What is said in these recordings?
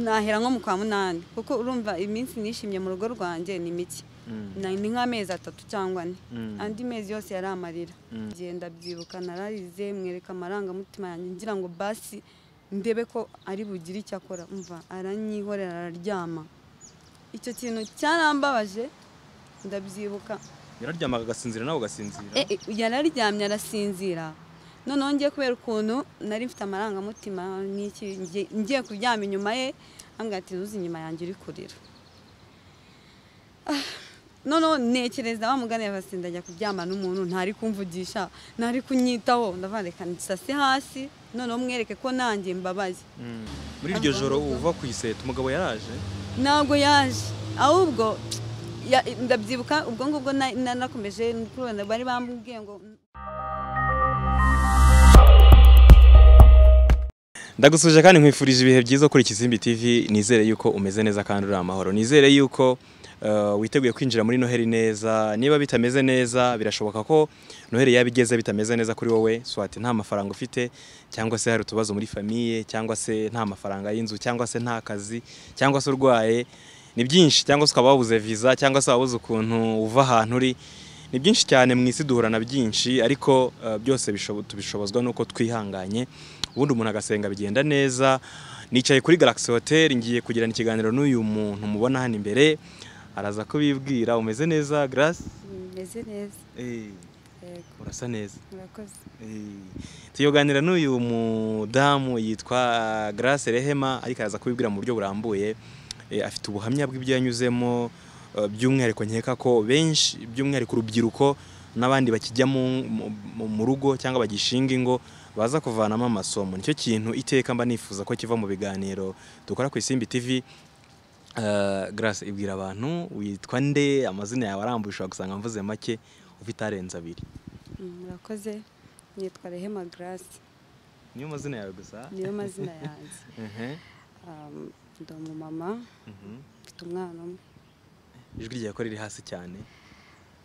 nahera nko mu kwa munani kuko urumva iminsi nishimye mu rugo rwanjye ni mike Na- ni nk'amezi atatu cyangwa ane Mm. andi mezi yose yari amarira ngenda byibuka nararize mwereka amarangamutima yanjye ngira ngo basi ndebe ko ari bugire icyo akora umva aranyihorera araryama icyo kintu cyarambabaje ndabyibuka yararyamaga agasinzira nawe ugasinzira Eh, eh, yararyamye arasinzira noneho ngiye kubera ukuntu nari mfite amarangamutima n'iki ngiye- ngiye kuryama inyuma ye ambwira ati ntuzi inyuma yanjye uri kurira Ah, noneho ntekereza wa mugani yabasi ndajya kuryama n'umuntu ntari kumvugisha ntari kunyitaho ndavandika nsase hasi noneho mwereke ko nanjye mbabaye Mm. muri iryo joro uva ku iseta umugabo yaraje ntabwo yaje ahubwo ya- ndabyibuka ubwo ngubwo na- na- nakomeje kubona bari bambwiye ngo ndagusuje kandi nkwifurije ibihe byiza kuri Kizimbi TV nizere yuko umeze neza kandi uri amahoro nizere yuko eh, witeguye kwinjira muri noheli neza niba bitameze neza birashoboka ko noheli yaba igeze bitameze neza kuri wowe swati nta mafaranga ufite cyangwa se hari utubazo muri famiye cyangwa se nta mafaranga y'inzu cyangwa se nta kazi cyangwa se urwaye ni byinshi cyangwa se ukaba wabuze viza cyangwa se wabuze ukuntu uva ahantu uri ni byinshi cyane mu isi duhura na byinshi ariko eh, byose bishobo- tubishobozwa n'uko twihanganye ubundi umuntu agasenga bigenda neza nicaye kuri Galaxy Hotel ngiye kugirana ikiganiro n'uyu muntu mubona hano imbere araza kubibwira umeze neza Grace meze neza Eh, urasa neza murakoze Eh, tuyoganira n'uyu mudamu yitwa Grace Rehema ariko araza kubibwira mu buryo burambuye Eh, afite ubuhamya bw'ibyo yanyuzemo eh, by'umwihariko nkeka ko benshi by'umwihariko urubyiruko n'abandi bakijya mu- mu- mu- mu rugo cyangwa bagishinga ingo baza kuvanamo amasomo nicyo kintu iteka mba nifuza ko kiva mu biganiro dukora ku Isimbi TV Eh, Grace ibwira abantu witwa nde amazina yawe arambuye ushobora gusanga mvuze make ufite arenze abiri murakoze nitwa rehema garasi niyo mazina yawe gusa niyo mazina yanjye Mhm, Um, ndi umumama mhm. mfite umwana umwe ijwi ryawe ko riri hasi cyane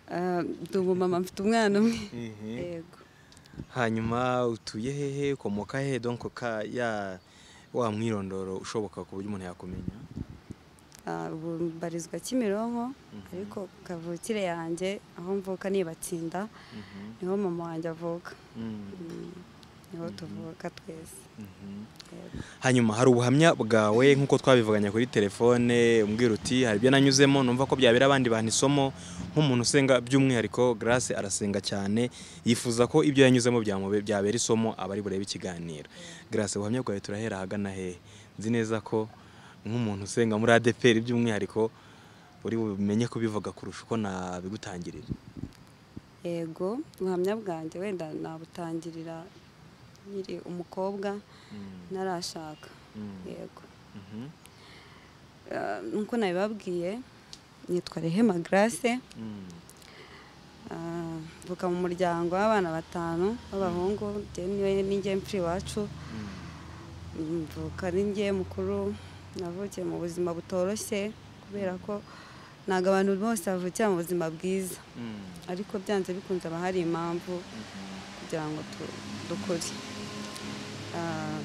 Uh, ndi umumama mfite umwana umwe Mhm. yego hanyuma utuye hehe ukomoka hehe donko ka ya wa mwirondoro ushoboka ku buryo umuntu yakumenya Uh, ubu mbarizwa kimironko Mhm. ariko kavukire yanjye aho mvuka nibatsinda Mhm, niho mama wanjye avuka mm, Mm, niho tuvuka twese mhm. Yego. hanyuma hari ubuhamya bwawe nk'uko twabivuganye kuri telefone umbwira uti hari ibyo nanyuzemo numva ko byabera abandi bantu isomo nk'umuntu usenga by'umwihariko Grace arasenga cyane yifuza ko ibyo yanyuzemo byamube- byabera isomo abari burebe ikiganiro Grace ubuhamya bwawe turahera ahagana hehe nzi neza ko nk'umuntu usenga muri ADPR by'umwihariko uri bumenye kubivuga kurusha uko nabigutangirira yego ubuhamya bwanjye wenda nabutangirira nkiri umukobwa ntarashaka yego Mhm, Ah, nk'uko nabibabwiye nitwa rehema grace mm, Ah, mvuka mu muryango w'abana batanu b'abahungu njyewe niwe- ninjye mfura iwacu mm, mvuka ari njye mukuru navukiye mu buzima butoroshye kubera ko ntabwo abantu bose bavukira mu buzima bwiza mm, ariko byanze bikunze haba hari impamvu mhm. kugira ngo tu- dukore Ah,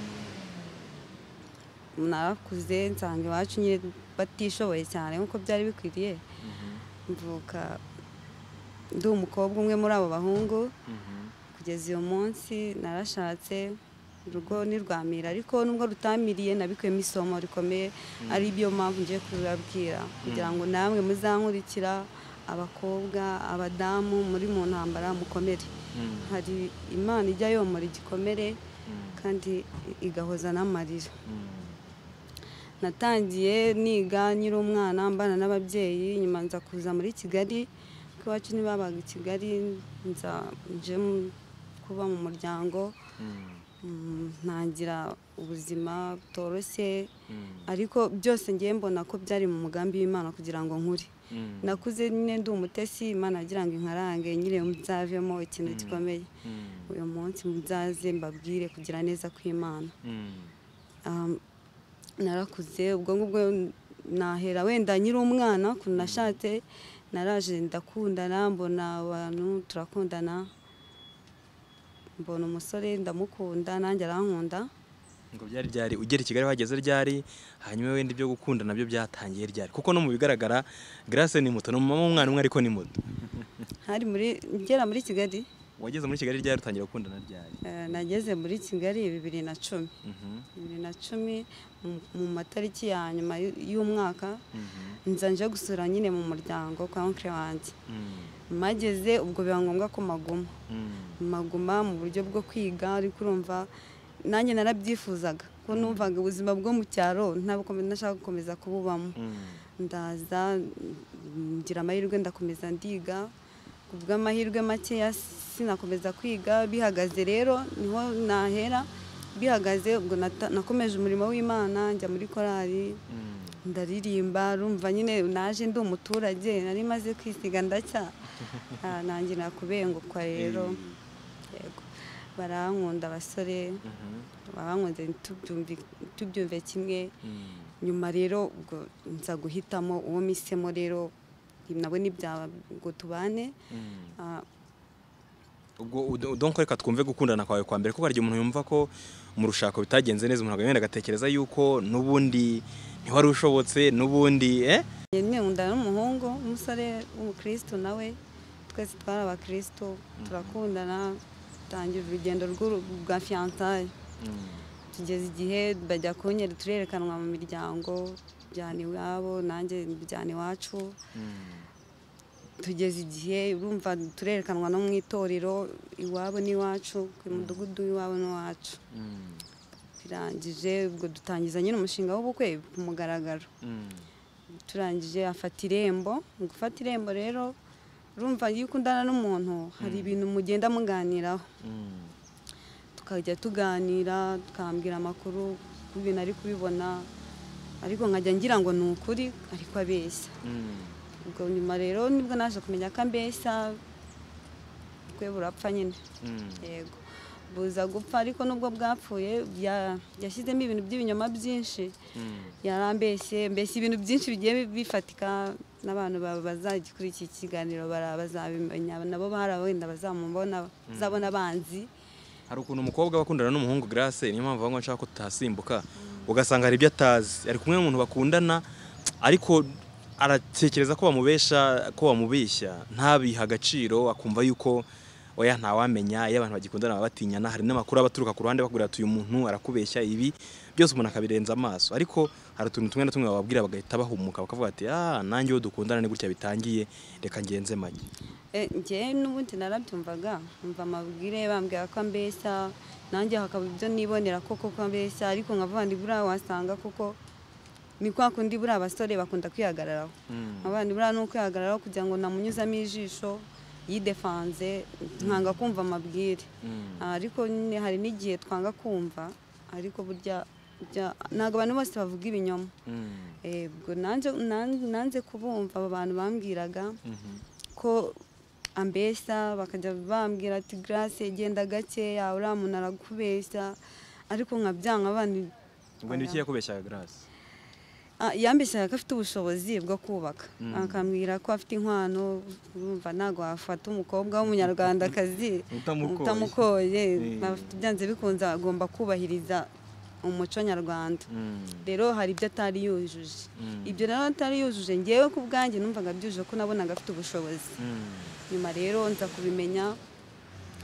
narakuze nsanga iwacu nyine batishoboye cyane nk'uko byari bikwiriye Mhm, mvuka ndi umukobwa umwe muri abo bahungu mhm, kugeza uyu munsi narashatse urugo ntirwamira ariko nubwo rutamiriye nabikuyemo isomo rikomeye ari byo mpamvu ngiye kurubabwira kugira ngo namwe muzankurikira abakobwa abadamu muri mu ntambara mukomere mm, hari imana ijya yomora igikomere mm, kandi igahoza n'amarira mm. natangiye niga nyiri umwana mbana n'ababyeyi nyuma nza kuza muri kigali kuko iwacu ntibabaga i kigali nza nje mu- kuba mu muryango Mm, mm, ntangira ubuzima butoroshye mm, ariko byose ngiye mbona ko byari mu mugambi w'imana kugira ngo nkure mm, nakuze nyine ndi umutesi imana agira ngo inkarange nyine nzavemo ikintu Mm. gikomeye mm, uyu munsi muzaze mbabwire kugira neza kw'imana mm, Um, narakuze ubwo ngubwo nahera wenda nyiri umwana ukuntu nashatse naraje ndakundana mbona abantu turakundana mbona umusore ndamukunda nanjye arankunda ngo byari byari ugera i kigali wageze ryari hanyuma wenda ibyo gukunda nabyo byatangiye ryari kuko no mu bigaragara Grace ni muto ni umumama w'umwana umwe ariko ni muto hari muri ngera muri kigali wageze muri kigali ryari utangira gukundana ryari eh, nageze muri kigali bibiri na cumi Mhm, bibiri na cumi mu- mu matariki ya nyuma y'u- y'umwaka mhm, nza nje gusura nyine mu muryango kwa onkire wanjye mhm, mageze ubwo biba ngombwa ko maguma mhm. maguma mu buryo bwo kwiga ariko urumva nanjye narabyifuzaga ko numvaga ubuzima bwo mu cyaro ntabwo nashaka gukomeza kububamo Mm. ndaza ngira amahirwe ndakomeza ndiga ku bw'amahirwe makeya sinakomeza kwiga bihagaze rero niho nahera bihagaze ubwo nata- nakomeje umurimo w'imana njya muri korali Mm. ndaririmba rumva nyine naje ndi umuturage nari maze kwisiga ndacya Ah, nangira kubengukwa rero yego barankunda abasore Mhm, babankunze tubyumvi- tubyumve kimwe mm. nyuma rero ubwo nza guhitamo uwo misemo rero nabo ntibyaba ngo tubane Mm. Ah, ubwo udo- donc reka twumve gukundana kwawe kwa mbere kuko hari igihe umuntu yumva ko mu rushako bitagenze neza umuntu agenda agatekereza yuko n'ubundi ntiwari ushobotse n'ubundi eh nyine nkunda n'umuhungu umusore w'umukristo nawe twese twari abakristo turakundana dutangira urugendo rw'uru- rwa fiyansaye tugeze igihe bajya kunyera turerekanwa mu miryango byana iwabo nanjye byana iwacu tugeze igihe urumva turerekanwa no mu itorero iwabo n'iwacu ku mudugudu w'iwabo n'iwacu birangije ubwo dutangiza nyine umushinga w'ubukwe ku mugaragaro turangije afata irembo mu gufata irembo rero urumva iyo ukundana n'umuntu hari ibintu mugenda muganiraho tukajya tuganira tukambwira amakuru ku bintu ari kubibona ariko nkajya ngira ngo ni ukuri ariko abeshya ubwo nyuma rero nibwo naje kumenya ko ambeshya bwe burapfa nyine yego buza gupfa ariko nubwo bwapfuye bya- yashyizemo ibintu by'ibinyoma byinshi yarambeshye mbese ibintu byinshi bigiye bifatika n'abantu ba- bazagikurikira iki kiganiro bara- bazabimenya nabo hari wenda bazamubona bazabona abanzi hari ukuntu umukobwa aba akundana n'umuhungu Grace niyo mpamvu avuga ngo nshaka ko tutasimbuka ugasanga hari ibyo atazi ari kumwe n'umuntu bakundana ariko aratekereza ko bamubesha ko bamubeshya ntabiha agaciro akumva yuko oya ntawamenya iyo abantu bagikundana baba batinyana hari n'amakuru aba aturuka ku ruhande bakubwira ati uyu muntu arakubeshya ibi byose umuntu akabirenza amaso ariko hari utuntu tumwe na tumwe bababwira bagahita bahumuka bakavuga ati ah nanjye uwo dukundana ni gutya bitangiye reka ngenze make Eh, njyewe n'ubundi narabyumvaga mva amabwire bambwira ko ambeshya nanjye hakaba ibyo nibonera koko ko ambeshya ariko nkavuga ndi buriya wasanga kuko ni kwa kundi buriya abasore bakunda kwihagararaho abandi buriya ni ukwihagararaho kugira ngo namunyuzamo ijisho yidefanze nkanga kumva amabwire ariko nyine hari n'igihe twanga kumva ariko burya burya- ntabwo abantu bose bavuga ibinyoma Eh, ubwo nanjye- nan- nanze kubumva abo bantu bambwiraga ko ambeshya bakajya bambwira ati garase genda gakeya uriya muntu arakubeshya ariko nkabyanga abana ngo ni iki yakubeshyaga Grace Ah, yambeshyaga ko afite ubushobozi bwo kubaka Mm. akambwira ko afite inkwano urumva ntabwo wafata umukobwa w'umunyarwandakazi Utamukoye. utamukoye Mm. Afite- byanze bikunze agomba kubahiriza umuco nyarwanda rero hari ibyo atari yujuje Mm. ibyo rero atari yujuje ngewe ku bwanjye numvaga byujuje ko nabonaga afite ubushobozi nyuma rero nza kubimenya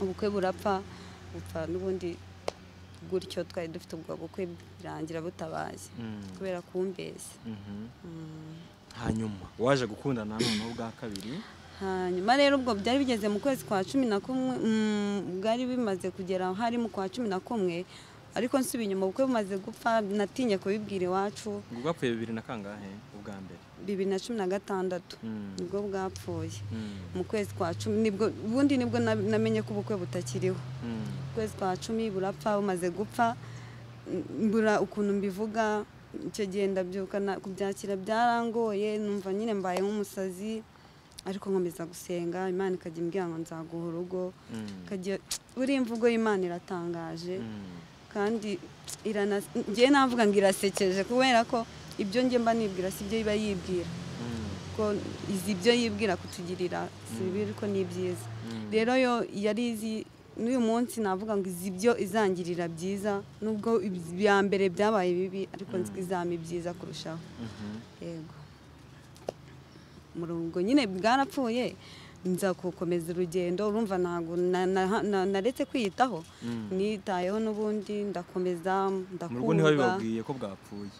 ubukwe burapfa bupfa n'ubundi gutyo twari dufite ubwo bukwe birangira butabaye kubera kumbeshya hanyuma waje gukundana noneho bwa kabiri hanyuma rero ubwo byari bigeze mu kwezi kwa cumi na kumwe mm, bwari bimaze kugera hari mu kwa cumi na kumwe ariko nsubiye inyuma ubukwe bumaze gupfa natinye kubibwira iwacu ubwo bwapfuye bibiri na kangahe ubwa mbere bibiri na cumi na gatandatu nibwo bwapfuye Mm. mu kwezi kwa cumi nibwo ubundi nibwo na- namenye ko ubukwe butakiriho Mm. ukwezi kwa cumi burapfa bumaze gupfa m- mbura ukuntu mbivuga icyo gihe ndabyuka na- kubyakira byarangoye numva nyine mbaye nk'umusazi ariko nkomeza gusenga imana ikajya imbwira ngo nzaguha urugo Mm. ikajya buriya imvugo y'imana iratangaje Mm. kandi irana ngewe navuga ngo irasekeje kubera ko ibyo njye mba nibwira si byo iba yibwira Mm. ko izi ibyo yibwira kutugirira si bibi ariko ni byiza Mm. rero yo yari izi n'uyu munsi navuga ngo izi byo izangirira byiza nubwo ibya mbere byabaye bibi ariko nzi ko izaba byiza kurushaho yego umurongo nyine bwarapfuye nza gukomeza urugendo urumva ntabwo na- na- na- naretse kwiyitaho nitayeho n'ubundi ndakomeza mu rugo niho ndakumva bibabwiye ko bwapfuye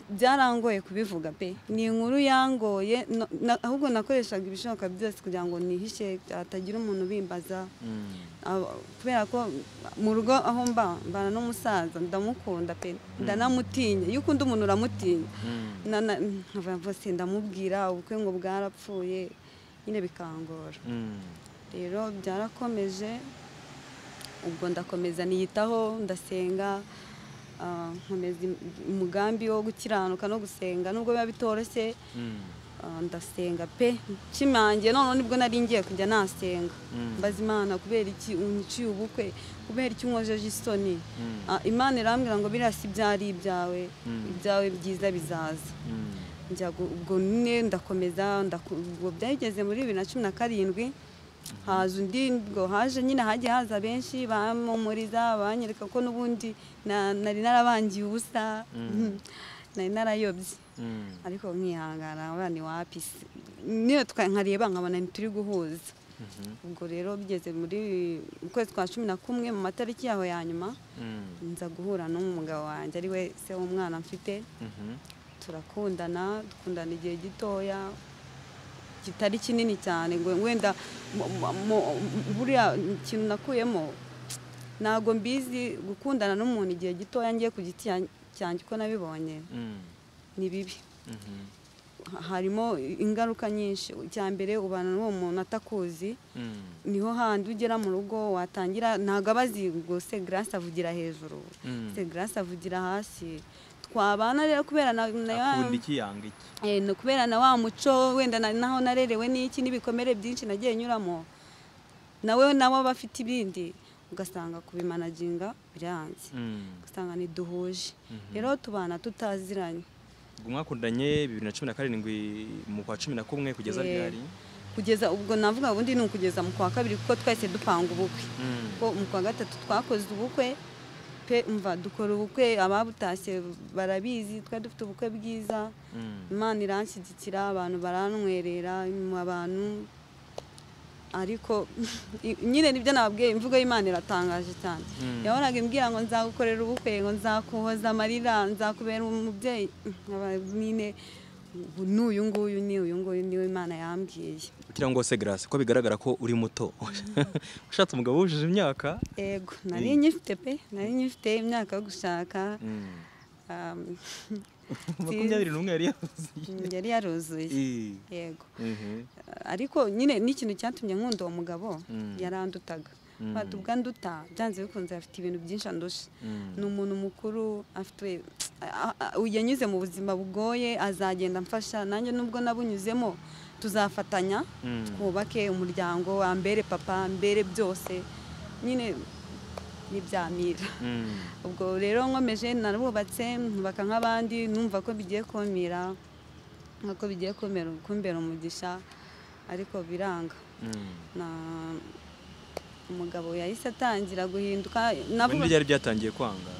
byarangoye kubivuga pe ni inkuru yangoye no- na- ahubwo nakoreshaga ibishoboka byose kugira ngo nihishe hatagira umuntu ubimbaza Mm. Aba- kubera ko mu rugo aho mba mbana n'umusaza ndamukunda pe ndanamutinya iyo ukunda umuntu uramutinya Mm. Na- na- nkavuga ngo se ndamubwira ubukwe ngo bwarapfuye nyine bikangora Mm. rero byarakomeje ubwo ndakomeza niyitaho ndasenga ah, nkomeza im- umugambi wo gukiranuka no gusenga nubwo biba bitoroshye Mm. Ah, ndasenga pe nshimangiye noneho nibwo nari ngiye kujya nasenga Mm. mbaza imana kubera iki unyiciye ubukwe kubera iki unkojeje isoni Mm. Ah, imana irambwira ngo biriya si byari ibyawe Mm. ibyawe byiza bizaza Mm. njya gu- ubwo nyine ndakomeza ndaku- ubwo byageze muri bibiri na cumi na karindwi haza undi ngo haje nyine hagiye haza benshi bamumuriza banyereka ko n'ubundi na- nari narabangiye ubusa nari narayobye Mm. ariko nkihangana abana iwapi se. niyo twa- nkareba nkabona ntituri guhuza Mhm. ubwo rero bigeze muri mu kwezi kwa cumi na kumwe mu matariki yaho ya nyuma Mm. nza guhura n'umugabo wanjye ari we se w'umwana mfite Mhm. turakundana dukundana igihe gitoya kitari kinini cyane ngo wenda mu- mu- mu- buriya ikintu nakuyemo ntabwo mbizi gukundana n'umuntu igihe gitoya ngiye ku giti cyan- cyanjye uko nabibonye Mm. ni bibi Mhm. harimo ingaruka nyinshi icya mbere ubana n'uwo muntu atakuzi Mm. niho handi ugera mu rugo watangira ntabwo abazi ngo se grace avugira hejuru Mm. se grace avugira hasi twabana rero kubera na, na akunda iki yanga iki Eh, ni ukubera na wa muco wenda na- naho narerewe n'iki n'ibikomere byinshi nagiye nyuramo nawe nawe aba afite ibindi ugasanga kubimanaginga biranze Mm. ugasanga ntiduhuje Mhm. rero tubana tutaziranye ubwo mwakundanye bibiri na cumi na karindwi mu kwa cumi na kumwe kugeza Eh. ryari kugeza ubwo navuga ubundi ni ukugeza mu kwa kabiri kuko twahise dupanga ubukwe Mm. kuko mu kwa gatatu twakoze ubukwe pe umva dukora ubukwe ababutashye barabizi twari dufite ubukwe bwiza Mm. imana iranshyigikira abantu barantwerera mu abantu ariko nyine nibyo nababwiye imvugo y'imana iratangaje cyane Mm. yahoraga imbwira ngo nzagukorera ubukwe ngo nzakuhoza amarira nzakubera umubyeyi nkaba nyine ubu ni uyu nguyu ni uyu nguyu niwe imana yambwiye kugira ngo se grace ko bigaragara ko uri muto ushatse umugabo wujuje imyaka yego nari nyifite pe nari nyifite imyaka yo gushaka Mm. um, makumyabiri n'umwe yari yahuzuye yari yaruzuye Eh. yego Mhm. ariko nyine n'ikintu cyatumye nkunda uwo mugabo Mm. yarandutaga Mm. batubwa nduta byanze bikunze afite ibintu byinshi andusha Mm. ni umuntu mukuru afite a- a- yanyuze mu buzima bugoye azagenda amfasha nanjye nubwo nabunyuzemo tuzafatanya Mm. twubake umuryango ambere papa ambere byose nyine ntibyamira Mm. ubwo rero nkomeje narubatse nkubaka nk'abandi numva ko bigiye kumira nk'uko bigiye kumera kumbera umugisha ariko biranga Mm. na umugabo yahise atangira guhinduka Ubundi navuga byari byatangiye kwanga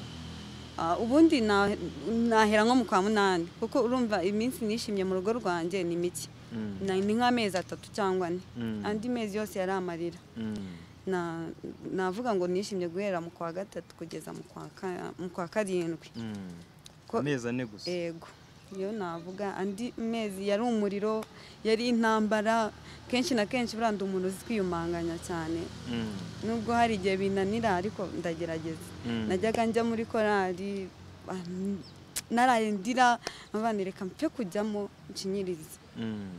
Ah, ubundi na- nahera nko mu kwa munani kuko urumva iminsi nishimye mu rugo rwanjye ni mike Mm. Na- ni nk'amezi atatu cyangwa ane Mm. andi mezi yose yari amarira Mm. Na- navuga ngo nishimye guhera mu kwa gatatu kugeza mu kwa ka- mu kwa karindwi Mm. Ko- amezi ane gusa ego iyo navuga andi mezi yari umuriro yari intambara kenshi na kenshi buranda umuntu uzi kwiyumanganya cyane Mm. nubwo hari igihe binanira ariko ndagerageza Mm. najyaga njya muri korali ah, n- naraye ndira abana reka mpfe kujyamo nshinyirize Mm.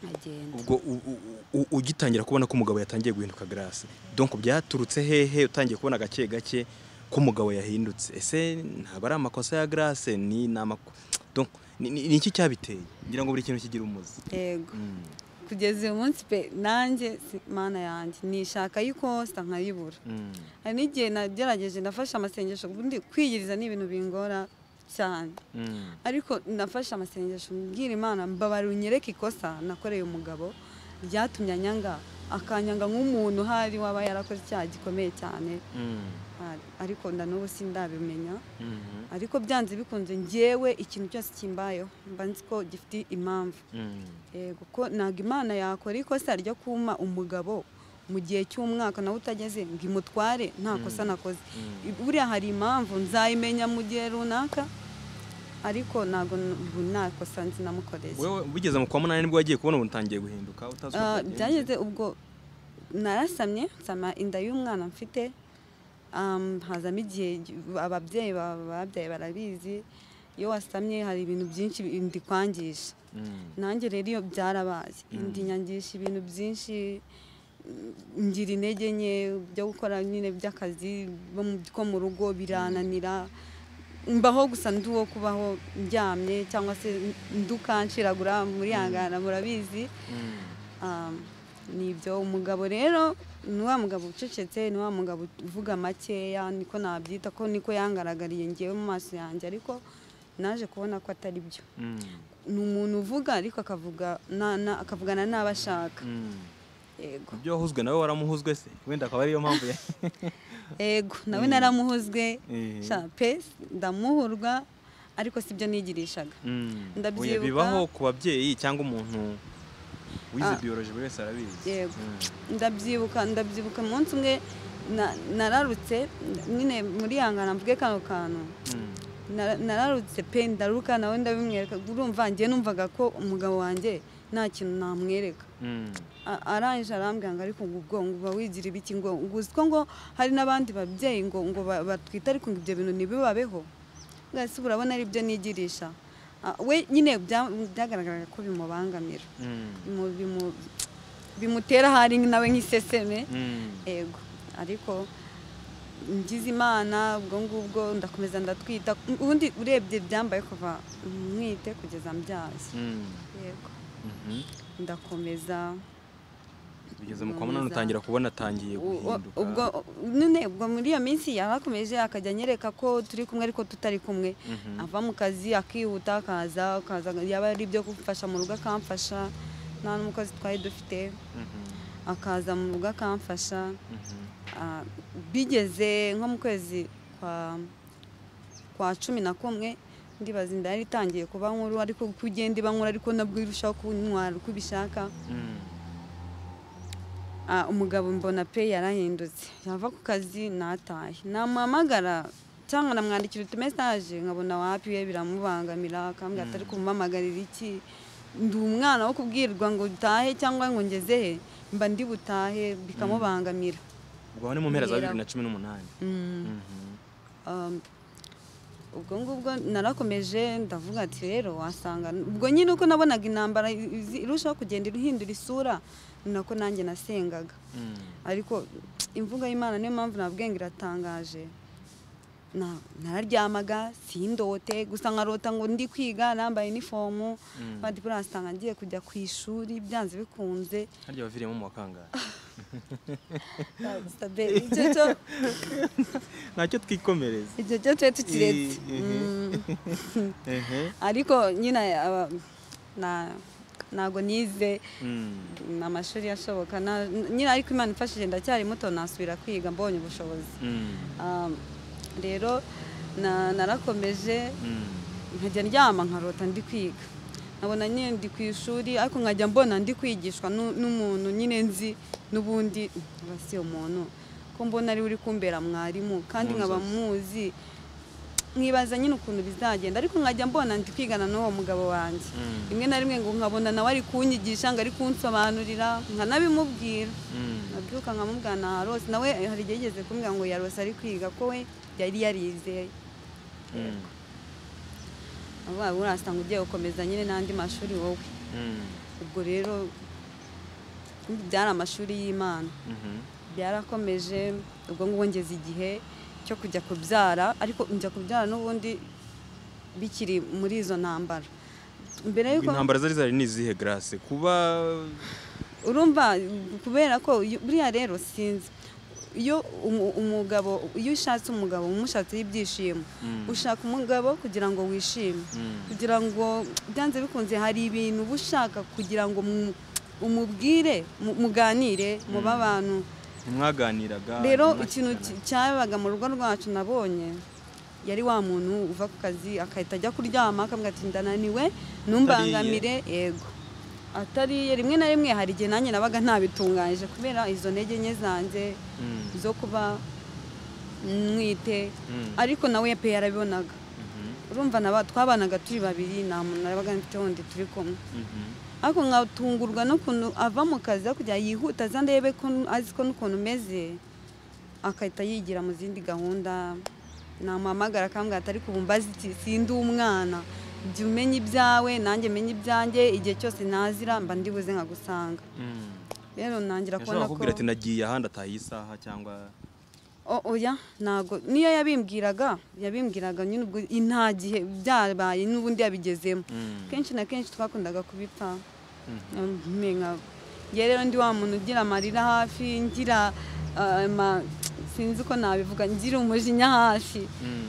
nkagenda ubwo u- u- u- ugitangira kubona ko umugabo yatangiye guhinduka grace donc byaturutse hehe utangiye kubona gake gake ko umugabo yahindutse ese ntabwo ari amakosa ya grace ni ni amako- donc ni- ni ni iki cyabiteye ngira ngo buri kintu kigira umuzi yego Mm. kugeza uyu munsi pe nanjye si- mana yanjye nishaka ikosa nkayibura Mm. hari n'igihe nagerageje ndafashe amasengesho ubundi kwiyiriza ni ibintu bingora cyane Mm. ariko nafashe amasengesho mbwira imana mbabara unyereke ikosa nakoreye umugabo ryatumye anyanga akanyanga nk'umuntu hari waba yarakoze icyaha gikomeye cyane Mm, hari. ariko na n'ubu sindabimenya mhm, ariko byanze bikunze ngewe ikintu cyose kimbayeho mba nzi ko gifite impamvu mm, yego ko ntabwo imana yakora ikosa ryo kuma umugabo mu gihe cy'umwaka nawe utageze ngo imutware nta kosa nakoze mm. buriya hari impamvu nzayimenya mu gihe runaka ariko ntabwo n- ubu nta kosa nzi namukoreye Wewe bigeze mu kwa munani nibwo wagiye kubona ubu utangiye guhinduka utazi uko Ah, byagenze? byageze ubwo narasamye nsama inda y'umwana mfite um, hazamo igihe gi- ababyeyi ba- babyaye barabizi iyo wasamye hari ibintu byinshi bi- inda ikwangisha Mm, nanjye rero iyo byarabaye Mm. inda inyangisha ibintu byinshi mm, ngira intege nke byo gukora nyine by'akazi bo mu- ko mu rugo birananira mbaho gusa ndi uwo kubaho ndyamye cyangwa se nduka nshiragura murihangana murabizi mm, Um, ni ibyo umugabo rero ni wa mugabo ucecetse ni wa mugabo uvuga makeya niko nabyita ko niko yangaragariye ngewe mu maso yanjye ariko naje kubona ko atari byo mm, ni umuntu uvuga ariko akavuga na- na- akavugana n'abo ashaka mm. yego ibyo wahuzwe nawe waramuhuzwe se wenda akaba ariyo mpamvu ya yego nawe Mm. naramuhuzwe Eh. sha pe ndamuhurwa ariko sibyo nigirishaga Mm. Ndabyibuka. Oya, bibaho ku babyeyi cyangwa umuntu wize Ah. biyoroje buri wese arabizi Yego. Mm. ndabyibuka ndabyibuka umunsi umwe na- nararutse nyine muri yangana mvuge kano kantu Mm. Nara- nararutse pe ndaruka nawe ndabimwereka urumva ngiye numvaga ko umugabo wanjye nta kintu namwereka Mm. A- arangije arambwira ngo ariko ngo ubwo ngo uba wigira ibiki ngo ngo uzi ko ngo hari n'abandi babyeyi ngo ngo ba- batwite ariko ngo ibyo bintu ntibibabeho ngasi urabona ari byo nigirisha Ah, we nyine bya- byagaragaraga ko bimubangamira Mm. Bimu- bimu- bimutera ahari nawe nk'iseseme Mm. ego ariko ngize imana ubwo ngubwo ndakomeza ndatwita ubundi urebye byambaye kuva mwite kugeza mbyaye Mm. yego Mhm. ndakomeza bigeze mu kwa munani utangira kubona atangiye U- u- guhinduka ubwo none ubwo muri iyo minsi yarakomeje akajya anyereka ko turi kumwe ariko tutari kumwe Mhm. ava mu kazi akihuta akaza akaza yaba ari ibyo kumfasha mu rugo akamfasha nta n'umukozi twari dufite Mhm. akaza mu rugo akamfasha Mhm. Ah, bigeze nko mu kwezi kwa kwa cumi na kumwe ndibaza inda yari itangiye kuba nkuru ariko uko igenda iba nkuru ariko nabwo irushaho kuntwara uko ibishaka Mm. Ah, umugabo mbona pe yarahindutse yava ku kazi nataye namuhamagara cyangwa namwandikira utumesage nkabona wapi we biramubangamira akambwira atari kumumamagarira iki ndi umwana wo kubwirwa ngo utahe cyangwa ngo ngeze he mba ndi butahe bikamubangamira ubwo aho ni mu mpera za Mbera. bibiri na cumi n'umunani Mm. Mhm. Um, ubwo ngubwo narakomeje ndavuga ati rero wasanga ubwo nyine uko nabonaga intambara izi- irushaho kugenda ihindura isura ni nako nanjye nasengaga Mm. ariko imvugo y'imana niyo mpamvu nabwenge iratangaje Na- nararyamaga sindote gusa nkarota ngo ndi kwiga nambaye inifomu Mm. bandi buriya asanga ngiye kujya ku ishuri byanze bikunze harya waviriyemo mu wa kangahe Sabe, icyo cyo ntacyo twikomereza icyo cyo twe tukiretse Eh, eh. Mm. Ehe. ariko nyine aba- na- ntabwo nize Mm. amashuri ashoboka na- nyine ariko imana imfashije ndacyari muto nasubira kwiga mbonye ubushobozi Mm. Um, rero na- narakomeje Mm. nkajya ndyama nkarota ndi kwiga nkabona nyine ndi ku ishuri ariko nkajya mbona ndi kwigishwa nu- n'umuntu nyine nzi n'ubundi aba si umuntu ko mbona ariwe uri kumbera mwarimu kandi nkaba muzi nkibaza nyine ukuntu bizagenda ariko nkajya mbona ndi kwigana n'uwo mugabo wanjye Mm. rimwe na rimwe ngo nkabona nawe ari kunyigisha ngo ari kunsobanurira nkanabimubwira Mm. nabyuka nkamubwira na rose nawe hari igihe yigeze kumbwira ngo ya rose ari kwiga ko we yari yarizeye Mm. avuga ngo urasanga ugiye gukomeza nyine n'andi mashuri wowe Mm. ubwo rero byari amashuri y'imana Mhm. byarakomeje ubwo ngubwo ngeze igihe cyo kujya kubyara ariko njya kubyara n'ubundi bikiri muri izo ntambara mbere Ubwo y'uko intambara zari zari ni izihe grace kuba urumva kubera ko iyo- buriya rero sinzi iyo umu- umugabo iyo ushatse umugabo uba umushatseho ibyishimo Mm. ushaka umugabo kugira ngo wishime Mm. kugira ngo byanze bikunze hari ibintu uba ushaka kugira ngo mu- umubwire mu- muganire mube abantu ntimwaganiraga rero ntimwashyikirana. ikintu ki- cyabaga mu rugo rwacu nabonye yari wa muntu uva ku kazi agahita ajya kuryama akavuga ati ndananiwe ntumbangamire yego atariye rimwe na rimwe hari igihe nanjye nabaga ntabitunganyije kubera izo ntege nke zanjye Mm, zo kuba mwite mm, ariko nawe pe yarabibonaga mhm, urumva naba twabanaga turi babiri nta muntu nabaga mfite wundi turi kumwe mhm, ariko nkatungurwa n'ukuntu ava mu kazi aho kugira yihuta aza ndebe ko azi ko n'ukuntu umeze agahita yigira mu zindi gahunda namuhamagara akambwira ati ariko ubu mbazi iki? sindi umwana jya umenya ibyawe nanjye menya ibyanjye igihe cyose nazira mba ndi buze nkagusanga mm. rero nangira yashobora kubona kukubwira ko ati nagiye ahandi ataha iyi saha cyangwa O- oya ntago niyo yabimbwiraga yabimbwiraga nyine ubwo nta gihe byabaye n'ubundi yabigezemo Mm, kenshi na kenshi twakundaga kubipfa mhm. mpe nka ngewe rero ndi wa muntu ugira amarira hafi ngira eh, ma- sinzi uko nabivuga ngira umujinya hafi Mm,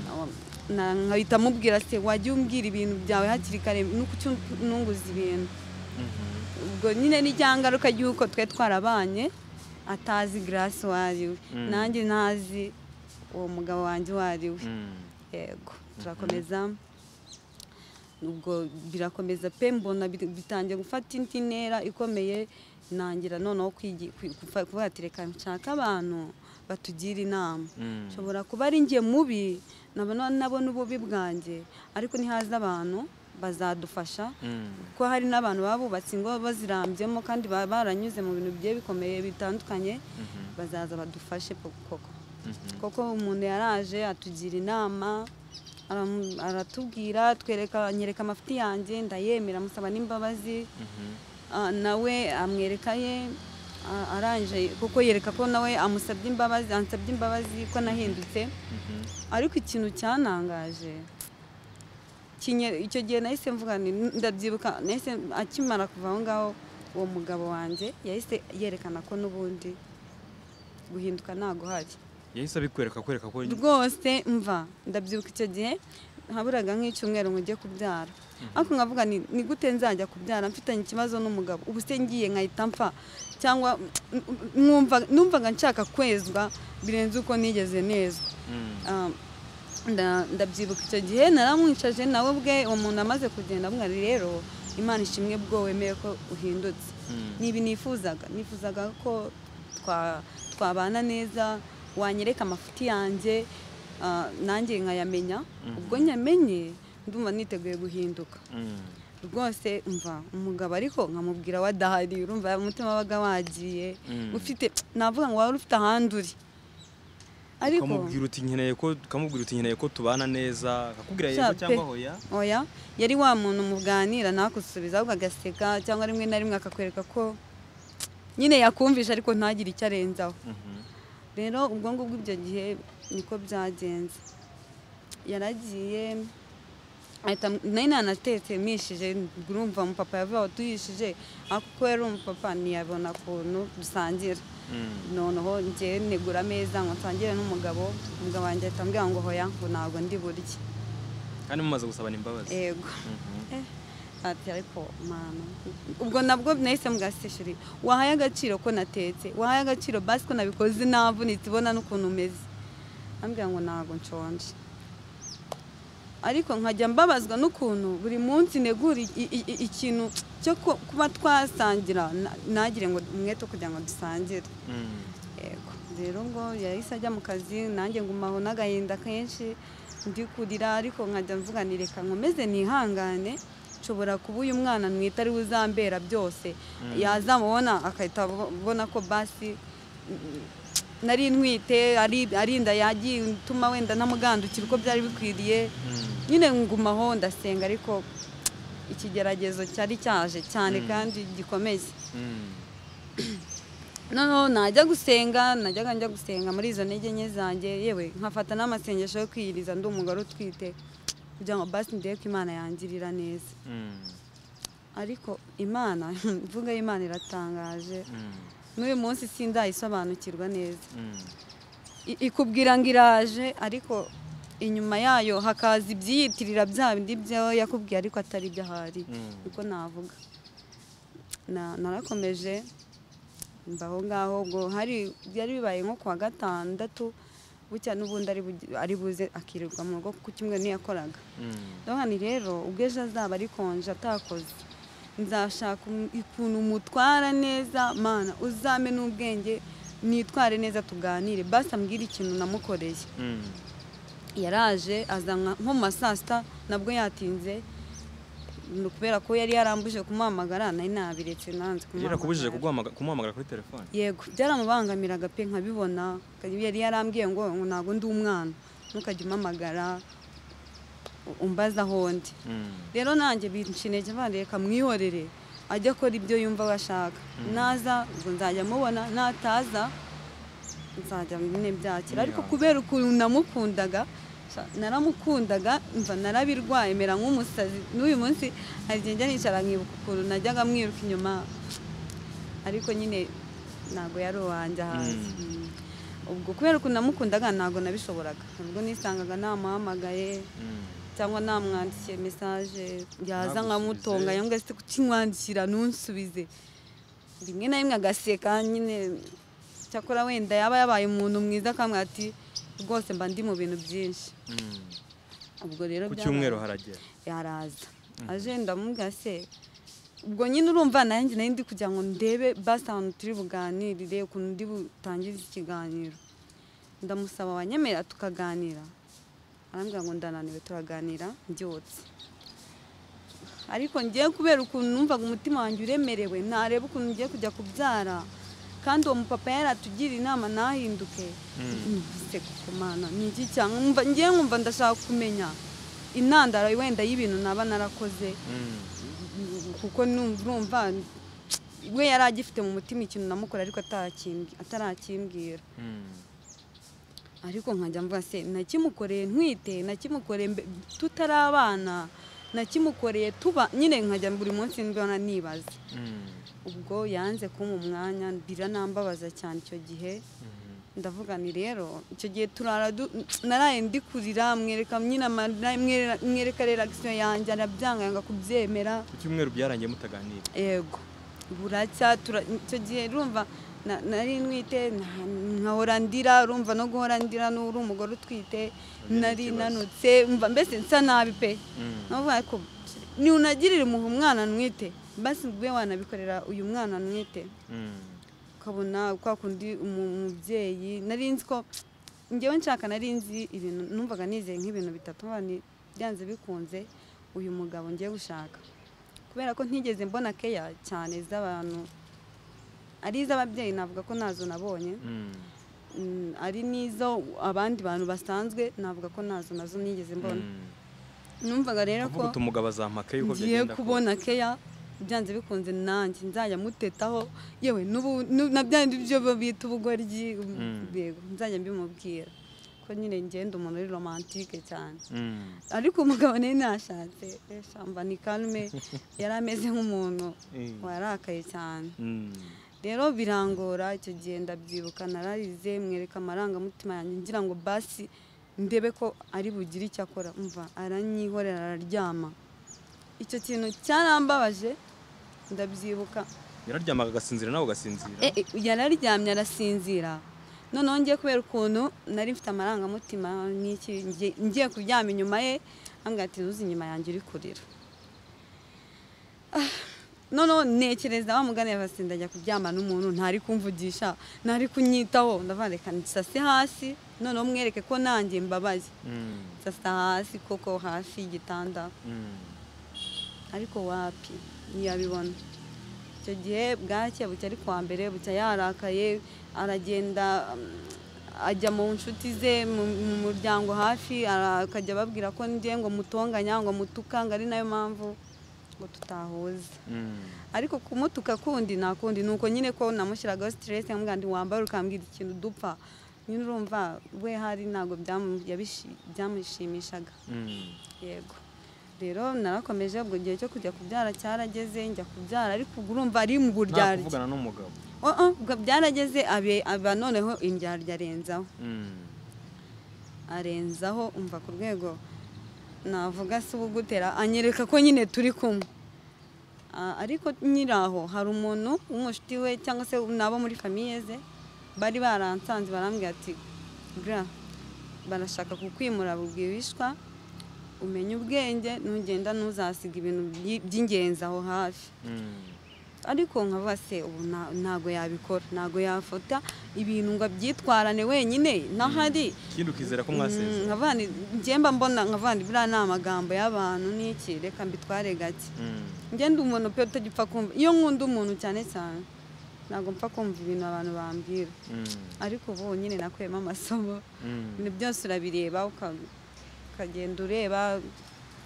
Na- nkahita mubwira se wajya umbwira ibintu byawe hakiri kare nuko ucya ununguza ibintu mhm. ubwo nyine ni rya ngaruka y'uko twe twarabanye atazi garasi uwo ari we Mm. nanjye ntazi uwo mugabo wanjye uwo ari we Mm, yego turakomeza ubwo birakomeza pe mbona bit- bitangiye gufata indi ntera ikomeye nangira noneho kwigi- kwi- kufa- kuvuga ati reka nshaka abantu batugira inama mm. nshobora kuba ari njye mubi nabona nabona ububi bwanjye ariko nihaza abantu bazadufasha Mm, kuko hari n'abantu baba bubatse ingo bazirambyemo kandi baba baranyuze mu bintu bigiye bikomeye bitandukanye mhm, bazaza badufashe po- koko mhm. koko umuntu yaraje atugira inama aramu- aratubwira twereka anyereka amafuti yanjye ndayemera amusaba n'imbabazi Mhm, Ah, nawe amwereka ye Ah, arangije kuko yereka ko nawe amusabye imbabazi ansabye imbabazi ko nahindutse mhm. ariko ikintu cyanangaje kinye- icyo gihe nahise mvuga nti, "N- ndabyibuka nahise akimara kuva aho ngaho uwo mugabo wanjye yahise yerekana ko n'ubundi guhinduka ntago hari yahise abikwereka kwereka ko rwose mva ndabyibuka icyo gihe haburaga nk'icyumweru ngo njye kubyara ariko nkavuga ni ni gute nzajya kubyara mfitanye ikibazo n'umugabo ubu se ngiye nkahita mpfa cyangwa mwumva- numvaga nshaka kwezwa birenze uko nigeze nezwa Mm, Ah, nda- ndabyibuka icyo gihe naramwicaje nawe ubwe uwo muntu amaze kugenda amwari rero imana ishimwe bwo wemeye ko uhindutse mm. ni ibi nifuzaga nifuzaga ko twa- twabana neza wanyereka amafuti yanjye ah, nanjye nkayamenya Mhm. ubwo nyamenye ndumva niteguye guhinduka Mm, rwose mva umugabo ariko nkamubwira wadahari urumva umutima wabaga wagiye mm. ufite navuga ngo wari ufite ahandi uri ariko ukamubwira uti nkeneye ko ukamubwira uti nkeneye ko tubana neza akakubwira Sha yego pe. cyangwa hoya oya yari wa muntu muganira ntakusubiza ahubwo agaseka cyangwa rimwe na rimwe akakwereka ko nyine yakumvisha ariko ntagire icyo arenzaho Mhm, rero ubwo ngubwo ibyo gihe niko byagenze yaragiye ahita nari nanatetse mishije urumva umupapa yavuga watuyishije ariko ko yari umupapa ntiyabona ukuntu dusangira mm. noneho njye negura ameza ngo nsangire n'umugabo umugabo wanjye ahita ambwira ngo hoya ngo ntabwo ndi burye kandi mumaze gusabana imbabazi yego Mhm. ati ariko mama ubwo nabwo nahise mubwasitesheri wahaye agaciro ko natetse wahaye agaciro basi ko nabikoze navunitse ibona n'ukuntu umeze ambwira ngo ntabwo nshonje ariko nkajya mbabazwa n'ukuntu buri munsi negura i- i- i- ikintu cyo ku- kuba twasangira na- ntagire ngo umwete wo kugira ngo dusangire Mm. yego rero ngo yahise ajya mu kazi nanjye ngumaho n'agahinda kenshi ndi kurira ariko nkajya mvuga nti reka nkomeze nihangane nshobora kuba uyu mwana mwita ari we uzambera byose yazamubona agahita abona ko basi mm, nari ntwite ari- ari inda yagiye ituma wenda namugandukira uko byari bikwiriye Mm. nyine ngumaho ndasenga ariko ikigeragezo cyari cyaje cyane Mm. kandi gikomeye Mm. noneho najya gusenga najyaga njya gusenga muri izo ntege nke zanjye yewe nkafata n'amasengesho yo kwiyiriza ndi umugore utwite kugira ngo basi ndebe ko imana yangirira neza Mm. ariko imana imvuga y'imana iratangaje Mm. n'uyu munsi sindayisobanukirwa neza Mm. I- ikubwira ngo iraje ariko inyuma yayo hakaza ibyiyitirira bya bindi byo yakubwiye ariko atari byo ahari Mm. niko navuga na- narakomeje mba aho ngaho ubwo hari byari bibaye nko kuwa gatandatu bucya n'ubundi ari bugi- ari buze akirirwa mu rugo kuko kimwe ntiyakoraga ndabona rero ubwo ejo azaba ari konje atakoze nzashaka um- ukuntu mutwara neza mana uzame n'ubwenge nitware neza tuganire basi ambwire ikintu namukoreye yaraje azanwa nko mu ma saa sita nabwo yatinze ni kubera ko yari yarambuje kumuhamagara nari nabiretse nanze yarakubujije kuguhamaga- kumuhamagara kuri telefone yego byaramubangamiraga pe nkabibona yari yarambwiye ngo ngo ntabwo ndi umwana ntukajya umpamagara u- umbaza aho ndi rero nanjye binshinege bareka mwihorere ajye akora ibyo yumva we ashaka naza ubwo nzajya mubona nataza nzajya nyine byakira ariko Mwihange. kubera ukuntu namukundaga sa- naramukundaga mva narabirwaye mera nk'umusazi n'uyu munsi hari igihe njya nicara nkibuka ukuntu najyaga mwiruka inyuma ariko nyine ntabwo yari uwanjye hanze Mm. Mm. ubwo kubera ukuntu namukundaga ntabwo nabishoboraga ubwo nisangaga namuhamagaye cyangwa namwandikiye mesaje yaza nkamutonga Ntagusubize. yanga se kukinwandikira nunsubize rimwe na rimwe agaseka nyine cyakora wenda yaba yabaye umuntu mwiza akamwira ati rwose mba ndi mu bintu byinshi ubwo rero ku byabaye. cyumweru haragera yaraza aje ndamubwira se ubwo nyine urumva nanjye nari ndi kugira ngo ndebe basi ahantu turi buganirire ukuntu ndi butangize ikiganiro ndamusaba wanyemerera tukaganira arambwira ngo ndananiwe turaganira mbyutse ariko ngiye kubera ukuntu numvaga umutima wanjye uremerewe ntareba ukuntu ngiye kujya kubyara kandi uwo mupapa yaratugiriye inama ntahinduke numvise kumana ni iki cyangwa Numva- ngiye nkumva ndashaka kumenya intandaro wenda y'ibintu naba narakoze kuko nu- numva we yari agifite mu mutima ikintu namukora ariko atarakimbi- atarakimbwira ariko nkajya mvuga se nakimukoreye ntwite nakimukoreye mbe- tutari abana nakimukoreye tuba nyine nkajya buri munsi mbona nibaza ubwo yanze kumpa umwanya biranambabaza cyane icyo gihe ndavuga ni rero icyo gihe turara du- naraye ndi kurira mwereka nyine amarira mwerera- mwereka reaction yanjye arabyanga yanga kubyemera ku cyumweru byarangiye mutaganira yego buracya tura- icyo gihe urumva na- nari ntwite nta- nkahora ndira urumva no guhora ndira n'uri umugore utwite nari nanutse mva mbese nsa nabi pe navuga ariko ntunagirire impuhwe umwana ntwite basi ube wanabikorera uyu mwana ntwite ukabona kwa kundi umu- umubyeyi nari nzi ko ngewe nshaka nari nzi ibintu numvaga nizeye nk'ibintu bitatu nkaba ni- byanze bikunze uyu mugabo ngiye gushaka kubera ko ntigeze mbona keya cyane z'abantu ari iz'ababyeyi navuga ko nazo nabonye Mm, ari n'izo abandi bantu basanzwe navuga ko nazo nazo nigeze mbona numvaga rero ko avuga uti umugabo azampaka yuko ngiye byagenda kose. kubona keya byanze bikunze nanjye nzajya mutetaho yewe n'ubu- nu- na bya bindi byo bita ubugoryi Mm. yego nzajya mbimubwira ko nyine ngenda umuntu uri romantike cyane Mm. ariko umugabo nari nashatse eshamba ni karume yari ameze nk'umuntu Mm. warakaye cyane Mm. rero birangora icyo gihe ndabyibuka nararize mwereka amarangamutima yanjye ngira ngo basi ndebe ko ari bugire icyo akora mva aranyihorera araryama icyo kintu cyarambabaje ndabyibuka yararyamaga agasinzira nawe ugasinzira E, e, yararyamye arasinzira noneho ngiye kubera ukuntu nari mfite amarangamutima n'iki ngiye- ngiye kuryama inyuma ye ambwira ati ntuzi inyuma yanjye uri kurira noneho ntekereza wa mugani yabase ndajya kuryama n'umuntu ntari kumvugisha ntari kunyitaho ndavuga reka nsase hasi noneho mwereke ko nanjye mbabaye Mm. nsasa hasi koko hafi y'igitanda Mm. ariko wapi ntiyabibona icyo gihe bwacye bucya ari kuwa mbere bucya yarakaye aragenda mm, ajya mu nshuti ze mu mu muryango hafi ara- akajya ababwira ko ngiye ngo mutonganya ngo mutukanga ari nayo mpamvu ngo tutahuza Mm. ariko kumutuka kundi nakundi nuko nyine ko namushyiragaho stress nkambwira ndi wambara ukambwira ikintu dupfa nyine urumva we hari ntabwo byamu- yabishi- byamushimishaga Mm. yego rero narakomeje ubwo igihe cyo kujya kubyara cyarageze njya kubyara ariko ubwo urumva ari mu nta buryarya kuvugana n'umugabo Oh, oh, ubwo byarageze abe- aba noneho indyarya arenzaho Mm. arenzaho umva ku rwego navuga se ubugutera anyereka ko nyine turi kumwe Ah, ariko nyiraho hari umuntu w'umushuti we cyangwa se nabo muri famiye ze bari baransanze barambwira ati bra barashaka kukwimura bwibishwa umenye ubwenge nugenda ntuzasiga ibintu byi- by'ingenzi aho hafi ariko nkavuga se ubu nta- ntago yabikora ntago yafata ibintu ngo abyitwarane wenyine ntahari ikindi ukizera ko Mm, mwasezeye nkavuga nti, njye mba mbona nkavuga nti buriya ni amagambo y'abantu n'iki reka mbitware gake Mm. njye ndi umuntu pe utagipfa kumva iyo nkunda umuntu cyane cyane ntabwo mpfa kumva ibintu abantu bambwira Mm. ariko ubu nyine nakuyemo amasomo Mm. ibintu byose urabireba uka- ukagenda ureba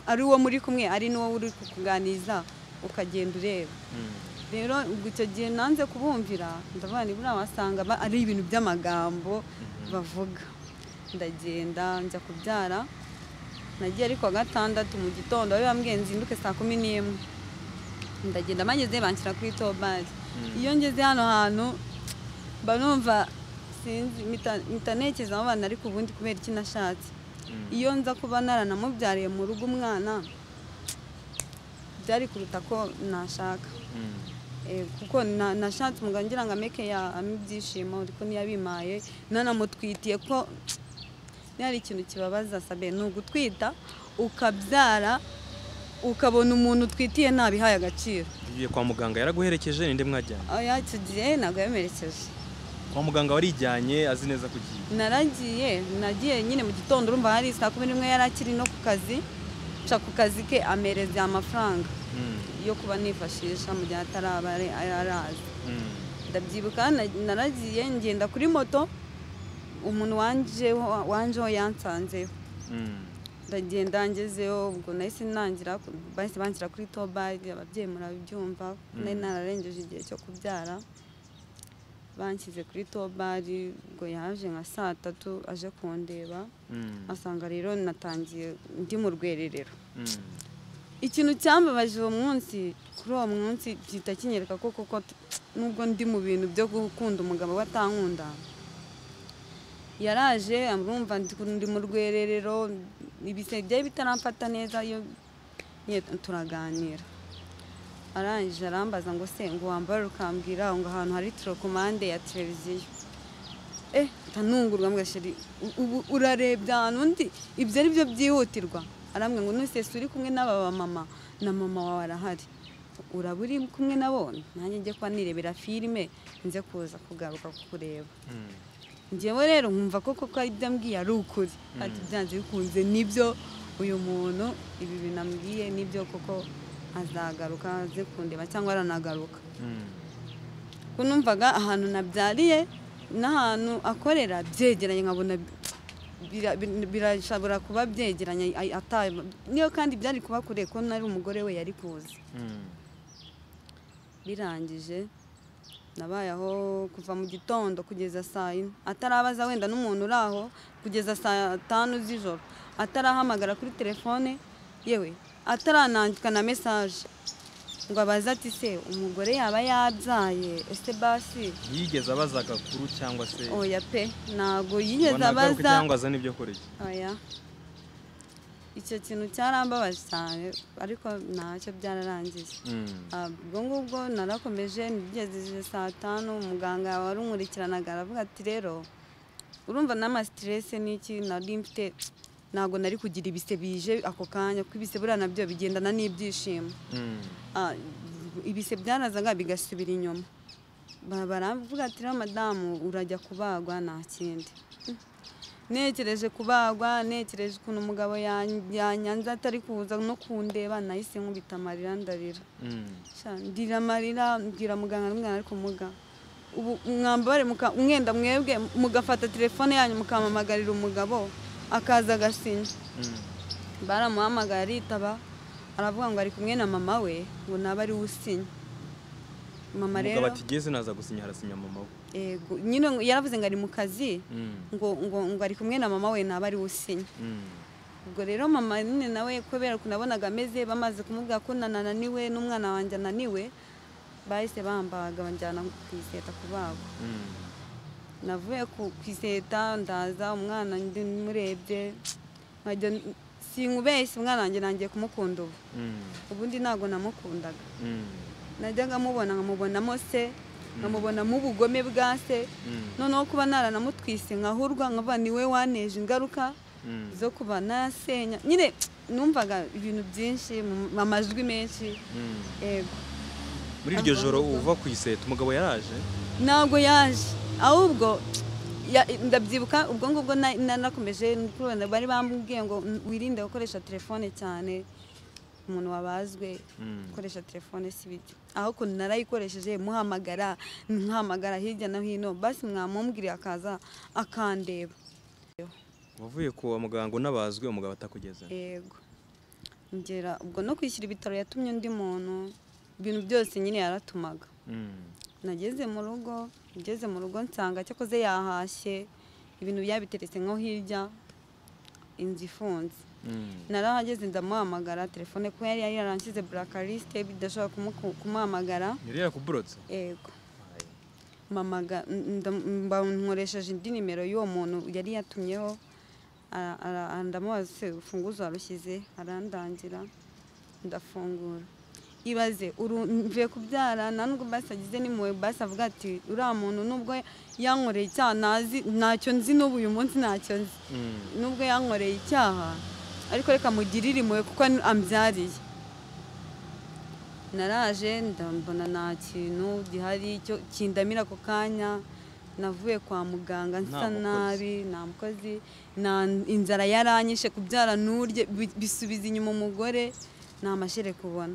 ari uwo muri kumwe ari n'uwo uri kukuganiriza ukagenda ureba Mm. rero ubwo icyo gihe nanze kubumvira ndavuga ni buriya wasanga ba- ari ibintu by'amagambo bavuga ndagenda njya kubyara nagiye ariko wa gatandatu mu gitondo bari bambwiye nzinduke saa kumi n'imwe ndagenda bageze banshyira kuri tobari iyo ngeze hano hantu mba numva sinzi mpita- mpita ntekereza aho abana ariko ubundi kubera iki nashatse Mm. iyo nza kuba naranamubyariye mu rugo umwana byari kuruta ko nashaka Mm. Eh, kuko na- nashatse umugabo ngira ngo ameke ya ame ibyishimo ariko ntiyabimaye nanamutwitiye ko hari ikintu kibabaza sabe ni ugutwita ukabyara ukabona umuntu utwitiye ntabihaye agaciro Ugiye kwa muganga yaraguherekeje ninde mwajyanye oya icyo gihe ntabwo yamerekeje kwa muganga warijyanye azi neza ko ugiye naragiye nagiye nyine mu gitondo urumva hari saa kumi n'imwe yari akiri no ku kazi nca ku kazi ke amereza amafaranga Mm. yo kuba nifashisha mu gihe ataraba ari- araza Mm. ndabyibuka na- naragiye ngenda kuri moto umuntu wanjeho wanjeho yansanzeho Mm. ndagenda ngezeho ubwo nahise nangira ku- bahise banshyira kuri tobari ababyeyi murabyumva nari Mm. nararengeje igihe cyo kubyara banshyize kuri tobari ubwo yaje nka saa tatu aje kundeba Mm. asanga rero natangiye ndi mu rwererero Mm. ikintu cyambabaje uwo munsi kuri uwo munsi gihita kinyereka ko koko t- nubwo ndi mu bintu byo gukunda umugabo we atankunda yaraje amurumva ndi ndi mu rwererero ibise byari bitaramfata neza iyo nyine turaganira arangije arambaza ngo se ngo wambare ukambwira ngo ahantu hari torokomande ya televiziyo eh ntanungurwa mbwa sheri u- ubu urarebye ahantu undi ibyo ari byo byihutirwa arambwira ngo nusese uri kumwe n'aba bamama na mama wawe arahari uraba uri kumwe nabo nanjye njye kuba nirebera filime nze kuza kugaruka kukureba Mm. njyewe rero nkumva ko koko ibyo ambwiye ari ukuri ati byanze bikunze nibyo uyu muntu ibi bintu ambwiye nibyo koko azagaruka aze kundeba cyangwa aranagaruka Mm. kuko numvaga ahantu nabyariye n'ahantu akorera byegeranye nkabona bira- bira- birashobora kuba byegeranye ay- ata- niyo kandi byari kuba kure ko nari umugore we yari kuzi Mm. birangije nabaye aho kuva mu gitondo kugeza saa yine atarabaza wenda n'umuntu uri aho kugeza saa tanu z'ijoro atarahamagara kuri telefone yewe ataranandika na mesaje ngo abaze ati se umugore yaba yabyaye ese basi ntiyigeze abaza agakuru cyangwa se oya pe ntabwo ngo yigeze nagaruke abaza cyangwa azane ibyo kurya oya icyo kintu cyarambabaje cyane ariko ntacyo byararangiye Mm. Ah, ubwo ngubwo narakomeje nigejeje saa tanu umuganga wari unkurikiranaga aravuga ati rero urumva n'amasiterese n'iki nari mfite ntabwo nari kugira ibise bije ako kanya kuko ibise buriya nabyo bigendana n'ibyishimo Mm. Ah, ibise byarazaga bigasubira inyuma Ba- baravuga ati rero madamu urajya kubagwa nta kindi Mm. nekereje kubagwa nekereje ukuntu umugabo yan- yanyanze atari kuza no kundeba nahise nkubita amarira ndarira Mm. Sha, ndira amarira mbwira muganga n'umwana ariko muga ubu mwambare muka- mwenda mwebwe mugafata telefone yanyu mukamamagarira umugabo akaza agasinya Mm. baramuhamagaye aritaba aravuga ngo ari kumwe na mama we ngo nabe ari we usinya mama rero umugabo ati geze naza gusinya harasinya mama we yego nyine ngo- yaravuze ngo ari mu kazi Mm. ngo ngo ngo ari kumwe na mama we nabe ari we usinya Mm. ubwo rero mama nyine nawe kubera ukuntu nabonaga ameze bamaze kumubwira ko na- nananiwe n'umwana wanjye ananiwe bahise bambaga banjyana ku iseta kubagwa Mm. navuye ku ku iseta ndaza umwana ndi murebye nkajya n- sinkubeshye umwana wanjye nangiye kumukunda ubu Mm, ubundi ntabwo namukundaga mm, najyaga mubona nkamubonamo se nkamubonamo ubugome bwa se mm, noneho kuba naranamutwise nkahurwa nkavuga ni we waneje ingaruka mm. zo kuba nasenya nyine numvaga ibintu byinshi mu- amajwi menshi Mm. yego muri iryo joro uva ku iseta umugabo yaraje ntabwo yaje ahubwo ya- ndabyibuka ubwo ngubwo na- nanakomeje kurubanda bari bambwiye ngo wirinde gukoresha telefone cyane umuntu wabazwe Mm. gukoresha telefone si byo aho ukuntu narayikoresheje muhamagara nkahamagara hirya no hino basi mwamumbwira akaza akandeba wavuye kwa muganga unabazwe umugabo atakugeze yego ngera ubwo no kwishyura ibitaro yatumye undi muntu ibintu byose nyine yaratumaga Mm. nageze mu rugo ngeze mu rugo nsanga cyakoze yahashye ibintu byabiteretse nko hirya inzu ifunze Mm. narahageze ndamuhamagara telefone kuko yari yari yaranshyize burakarisite bidashobora kumu- kumuhamagara yari yakuburotse yego mamaga nkoresheje indi nimero y'uwo muntu yari yatumyeho ara- ara- ara- ndamubaza se urufunguzo warushyize arandangira ndafungura ibaze uru- mvuye kubyara nta nubwo basi agize n'impuhwe basi avuga ati uriya muntu nubwo yankoreye icyaha ntazi ntacyo nzi n'ubu uyu munsi ntacyo nzi Mm. nubwo yankoreye icyaha ariko reka mugirire impuhwe kuko ni- ambyariye naraje ndambona nta kintu gihari cyo kindamira ako kanya navuye kwa muganga nsa mukozi. nabi nta mukozi nta inzara yaranyishe kubyara nurye bi- bisubiza inyuma umugore nta mashere kubona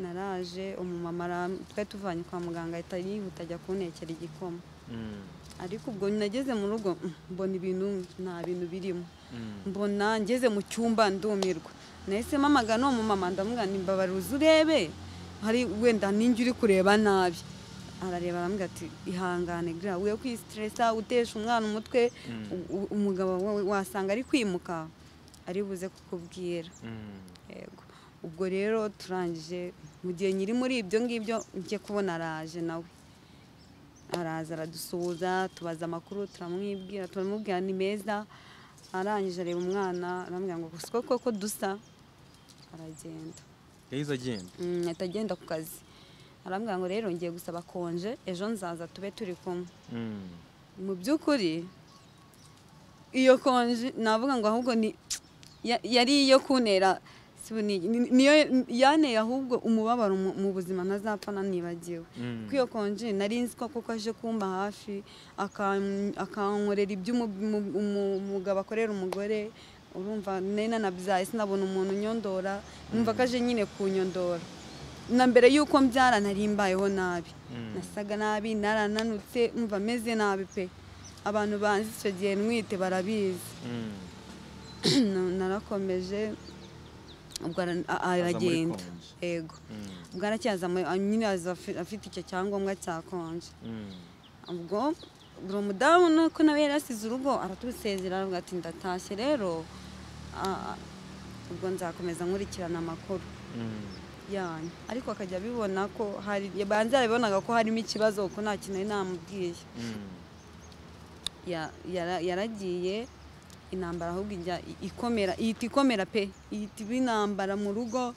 naraje umumama ara- twari tuvanye kwa muganga ahita yihuta ajya kuntekera igikoma Mm. ariko ubwo nageze mu rugo mm, mbona ibintu nta bintu birimo Mm. mbona ngeze mu cyumba ndumirwa nahise mpamagara uwo mumama ndamubwira nti mbabara uze urebe hari wenda ninjye uri kureba nabi arareba arambwira ati ihangane gura we kwisiteresa utesha umwana umutwe Mm. u- u- umugabo wawe wasanga ari kwimuka ari buze kukubwira Mm. yego ubwo rero turangije mu gihe nyiri muri ibyo ngibyo njye kubona araje nawe araza aradusuhuza tubaza amakuru turamwibwira turamubwira ni meza arangije areba umwana arambwira ngo siko koko dusa aragenda yahise agenda Mm, ahita agenda ku kazi arambwira ngo rero ngiye gusaba konje ejo nzaza tube turi kumwe Mm. mu by'ukuri iyo konji navuga ngo ahubwo ni ya- yari iyo kuntera sibu ni- ni- niyo yaneye ahubwo umubabaro mu mu buzima ntazapfa nanibagiwe Mm. kuko iyo konji nari nzi ko kuko aje kumba hafi akam- akankorera ibyo umu- umu- umu- umugabo akorera umugore urumva nari nanabyaye sinabona umuntu unyondora numva ko aje nyine kunyondora na mbere y'uko mbyara nari mbayeho nabi Mm. nasaga nabi narananutse mva meze nabi pe abantu banzi icyo gihe ntwite barabizi Mm. Na- narakomeje ubwo ara- a- muri aragenda konji. yego Mm. ubwo aracyaza mu- a- nyine aza afi- afite icyo cyangombwa cya konje Mm. ubwo buri mudamu nuko nawe yari yasize urugo aratusezera aravuga ati ndatashye rero ah, ubwo nzakomeza nkurikirana amakuru Mm. yanyu ariko akajya abibona ko hari banze yarabibonaga ko harimo ikibazo kuko nta kintu yari namubwiye Mm. Ya- yara- yaragiye intambara ahubwo ijya i- ikomera ihita ikomera pe ihita iba intambara mu rugo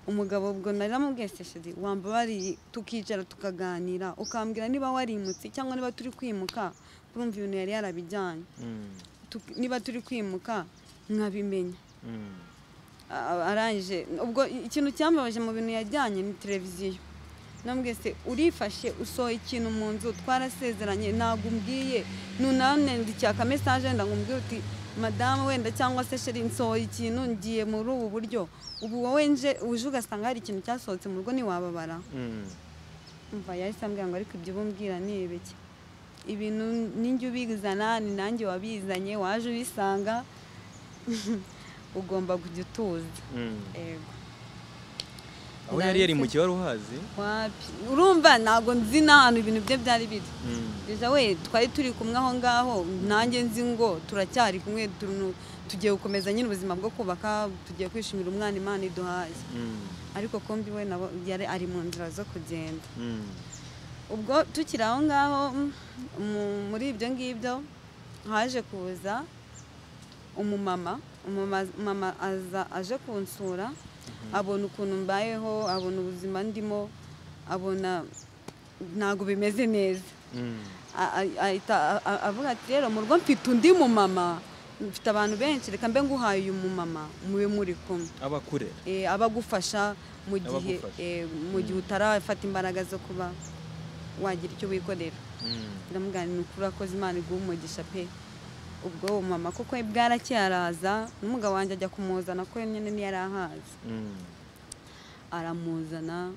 umugabo ubwo nari namubwesesheje wambabariye tukicara tukaganira ukambwira niba warimutse cyangwa niba turi kwimuka urumva ibintu yari yarabijyanye Mm. Tuk- niba turi kwimuka nkabimenya Mm. A- arangije ubwo ikintu cyambabaje mu bintu yajyanye ni televiziyo nambwe se urifashe usohoye ikintu mu nzu twarasezeranye ntabwo umbwiye nunanendikaka mesaje wenda ngo umbwire uti madamu wenda cyangwa se sheri nsohoye ikintu ngiye muri ubu buryo ubu wowe nje uje ugasanga hari ikintu cyasohotse mu rugo ntiwababara Mm. umva yahise ambwira ngo ariko ibyo ubumbwira ni ibiki ibintu ninjye ubizana ni nanjye wabizanye waje ubisanga ugomba kujya utuza Mm. Ego. aho yari yari mu kibazo uhazi Wapi? urumva ntabwo nzi n'ahantu ibintu bye byari biri Mm. Biza we twari turi kumwe aho ngaho nanjye nzi ngo turacyari kumwe turu- tugiye gukomeza nyine ubuzima bwo kubaka tugiye kwishimira umwana imana iduhaye Mm. ariko kumbi we nabo yari ari mu nzira zo kugenda Mm. ubwo tukiri aho ngaho mm, mu- muri ibyo ngibyo haje kuza umumama umama mama aza aje kunsura abona ukuntu mbayeho abona ubuzima ndimo abona ntabwo bimeze neza A- a- ahita a- a- avuga ati rero mu rugo mfite undi mumama mfite abantu benshi reka mbe nguhaye uyu mumama mube muri kumwe abakure Eh, abagufasha mu gihe Abagufasha. eh, mu gihe utarafata imbaraga zo kuba wagira icyo wikorera biramubwira ni ukuri urakoze imana iguha umugisha pe ubwo uwo mama kuko bwarakeye araza n'umugabo wanjye ajya kumuzana ko nyine niyo yari ahazi aramuzana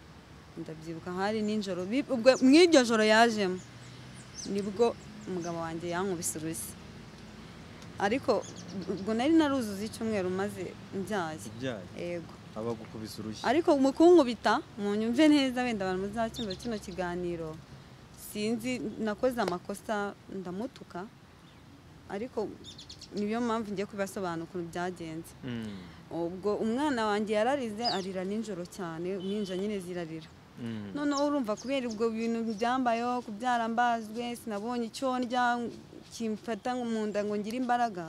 ndabyibuka hari nijoro bi- ubwo mu iryo joro yajemo nibwo umugabo wanjye yankubise urushyi ariko ubwo nari naruzuza icyumweru maze mbyaye yego abagukubise urushyi ariko mu kunkubita mu nyumve neza wenda abantu muzacyumva kino kiganiro sinzi nakoze amakosa ndamutuka ariko niyo mpamvu ngiye kubasobanura ukuntu byagenze Mm. ubwo umwana wanjye yararize arira nijoro cyane ninja nyine zirarira Mm. noneho urumva kubera ubwo bintu byambayeho kubyara mbazwe sinabonye icyo ndya kimfata ngo mu nda ngo ngire imbaraga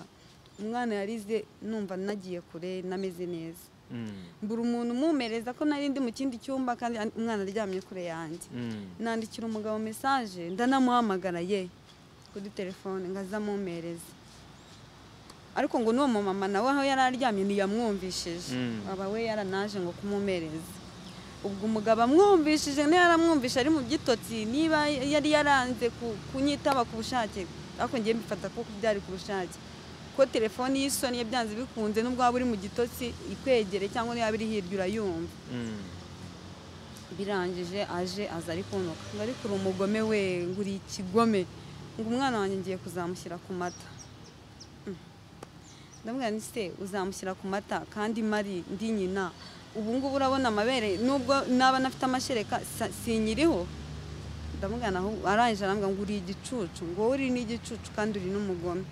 umwana yarize numva nagiye kure nameze neza Mm. mbura umuntu umumereza ko nari ndi mu kindi cyumba kandi an- umwana aryamye kure yanjye Mm. nandikira umugabo mesaje ndanamuhamagara ye kuri telefone ngaza amumereza ariko ngo n'uwo mumama nawe aho yari aryamye ntiyamwumvishije Mm. aba we yaranaje ngo kumumereza ubwo umugabo amwumvishije niyo yaramwumvishe ari mu byitotsi niba yari yaranze ku- kunyitaba ku bushake ariko ngiye mbifata ko byari ku bushake ko telefoni y'isoni ye byanze bikunze n'ubwo waba uri mu gitotsi ikwegere cyangwa niyo yaba iri hirya urayumva Mm. birangije aje aza ari kuntuka ngo ariko uri umugome we ngo uri ikigome ngo umwana wanjye ngiye kuzamushyira ku mata Mm. ndamubwira nti se uzamushyira ku mata kandi mari ndi nyina ubu ngubu urabona amabere nubwo naba nafite amashereka sa- sinkiriho ndamubwira naho arangije arambwira ngo uri igicucu ngo wowe uri n'igicucu kandi uri n'umugome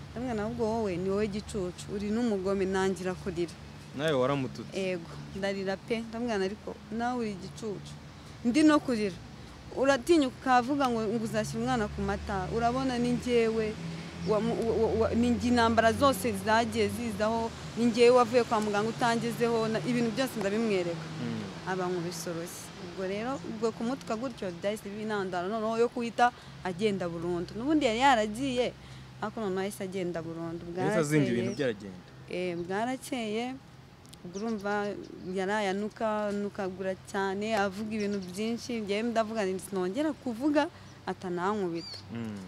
ndamubwira naho ubwo wowe ni wowe igicucu uri n'umugome nangira kurira nawe waramututse ego ndarira pe ndamwana ariko nawe uri igicucu ndi no kurira uratinyuka ukavuga ngo ngo uzashyira umwana ku mata urabona ni njyewe wamu- wa- wa- wa- ni njye intambara zose zagiye zizaho ni njyewe wavuye kwa muganga utangezeho na- ibintu byose ndabimwereka Mm. aba nkubisoroshye ubwo rero ubwo kumutuka gutyo byahise binandara noneho yo kuhita agenda burundu n'ubundi yari yaragiye ariko noneho yahise agenda burundu yahise azimba bwarakeye. ibintu byaragenda Eh, bwarakeye ubwo urumva yarayanuka nukagura cyane avuga ibintu byinshi njyewe ndavuga nti sinongera kuvuga atanankubita Mm.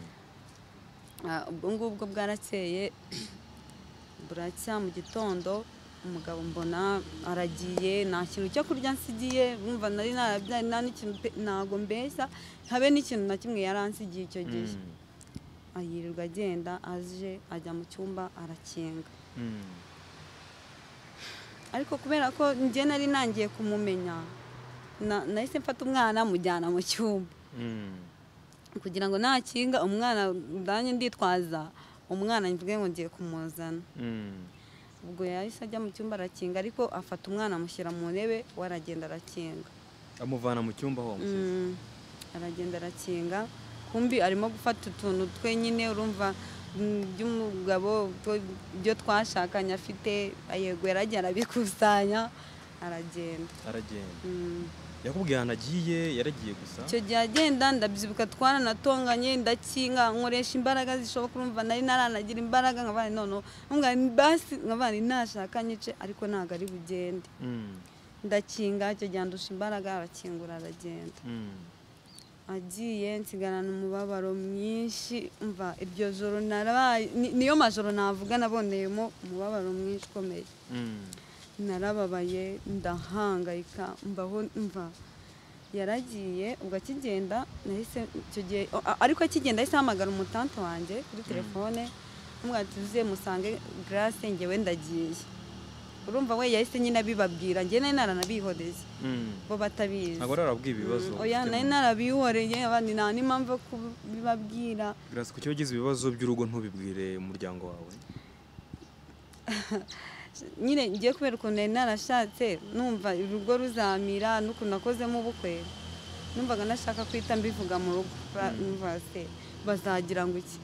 Ah, ubwo ngubwo bwarakeye buracya mu gitondo umugabo mbona aragiye nta kintu cyo kurya nsigiye wumva nari narabyaye nta n'ikintu pe- ntago mbeshya habe n'ikintu na kimwe yaransigiye icyo gihe Mm. ayirirwa agenda aje ajya mu cyumba arakinga Mm. ariko kubera ko njye nari nangiye kumumenya na- nahise mfata umwana mujyana mu cyumba Mm. kugira ngo nakinga umwana ndanye nditwaza umwana mvuge ngo ngiye kumuzana Mm. ubwo yahise ajya mu cyumba arakinga ariko afata umwana amushyira mu ntebe we aragenda arakinga amuvana mu cyumba aho wamusize Mm, aragenda arakinga kumbi arimo gufata utuntu twenyine urumva mm, by'umugabo two- ibyo twashakanye afite yego yaragiye arabikusanya aragenda aragenda Mm. yakubwiye ahantu agiye yaragiye gusa icyo gihe agenda ndabyibuka twaranatonganye ndakinga nkoresha imbaraga zishoboka urumva nari naranagira imbaraga nkabana none nkabana basi nkabana ntashaka nyice ariko ntabwo ari bugende Mm. ndakinga icyo gihe andusha imbaraga arakingura aragenda Mm. agiye nsigarana umubabaro mwinshi mva iryo joro narabaye ni- niyo majoro navuga naboneyemo umubabaro mwinshi ukomeye Mm. narababaye ndahangayika mbaho mva yaragiye ubwo akigenda nahise icyo gihe a- ariko akigenda ahise ahamagara umutante wanjye kuri telefone amubwira ati uze musange grace njyewe ndagiye urumva we yahise nyine abibabwira njye nari naranabihoreye Mm. bo batabizi ntabwo ararabwiye ibibazo Mm, oya ufite nari mu- narabihoreye abandi nta n'impamvu yo kubibabwira Grace kuki wagize ibibazo by'urugo ntubibwire umuryango wawe nyine ngiye kubera ukuntu nari narashatse numva urugo ruzamira n'ukuntu nakozemo ubukwe numvaga nashaka kwita mbivuga mu rugo Ba- numva se bazagira ngo iki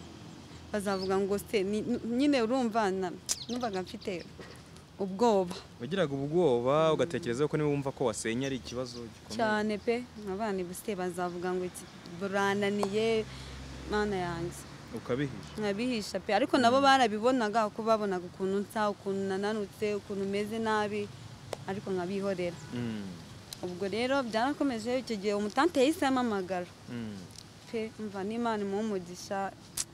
bazavuga ngo se ni- n- nyine urumva na- numvaga mfite ubwoba wagiraga ubwoba ugatekereza ko niba wumva ko wasenya ari ikibazo gikomeye cyane pe abana bose bazavuga ngo iki- burananiye mana yanjye ukabihisha nkabihisha pe ariko nabo barabibonaga uko babonaga ukuntu nsa ukuntu nananutse ukuntu meze nabi ariko nkabihorera Mm, ubwo rero byarakomeje icyo gihe umutante yahise ampamagara mm. pe mva n'imana imuha umugisha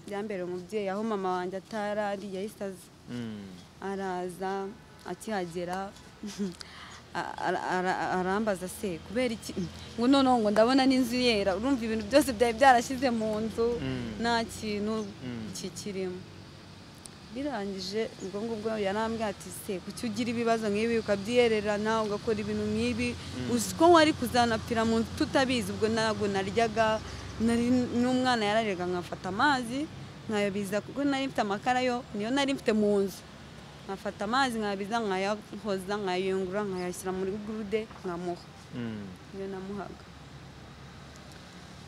byambere umubyeyi aho mama wanjye atarari yahise aza Mm. araza akihagera a- ara- ara- arambaza se kubera iki ngo noneho ngo ndabona n'inzu yera urumva ibintu byose byari byarashyize mu nzu Mm. nta kintu Mm. kikirimo birangije ubwo ngubwo yarambwira ati se kuki ugira ibibazo nk'ibi ukabyererana ugakora ibintu nk'ibi uzi ko wari kuzanapfira mu nzu tutabizi ubwo ntabwo naryaga nari n'umwana yarariraga nkafata amazi nkayabiza kuko nari mfite amakara yo niyo nari mfite mu nzu nkafata amazi nkayabiza nkayahoza nkayayungurura nkayashyira muri gurude nkamuha Mm. niyo namuhaga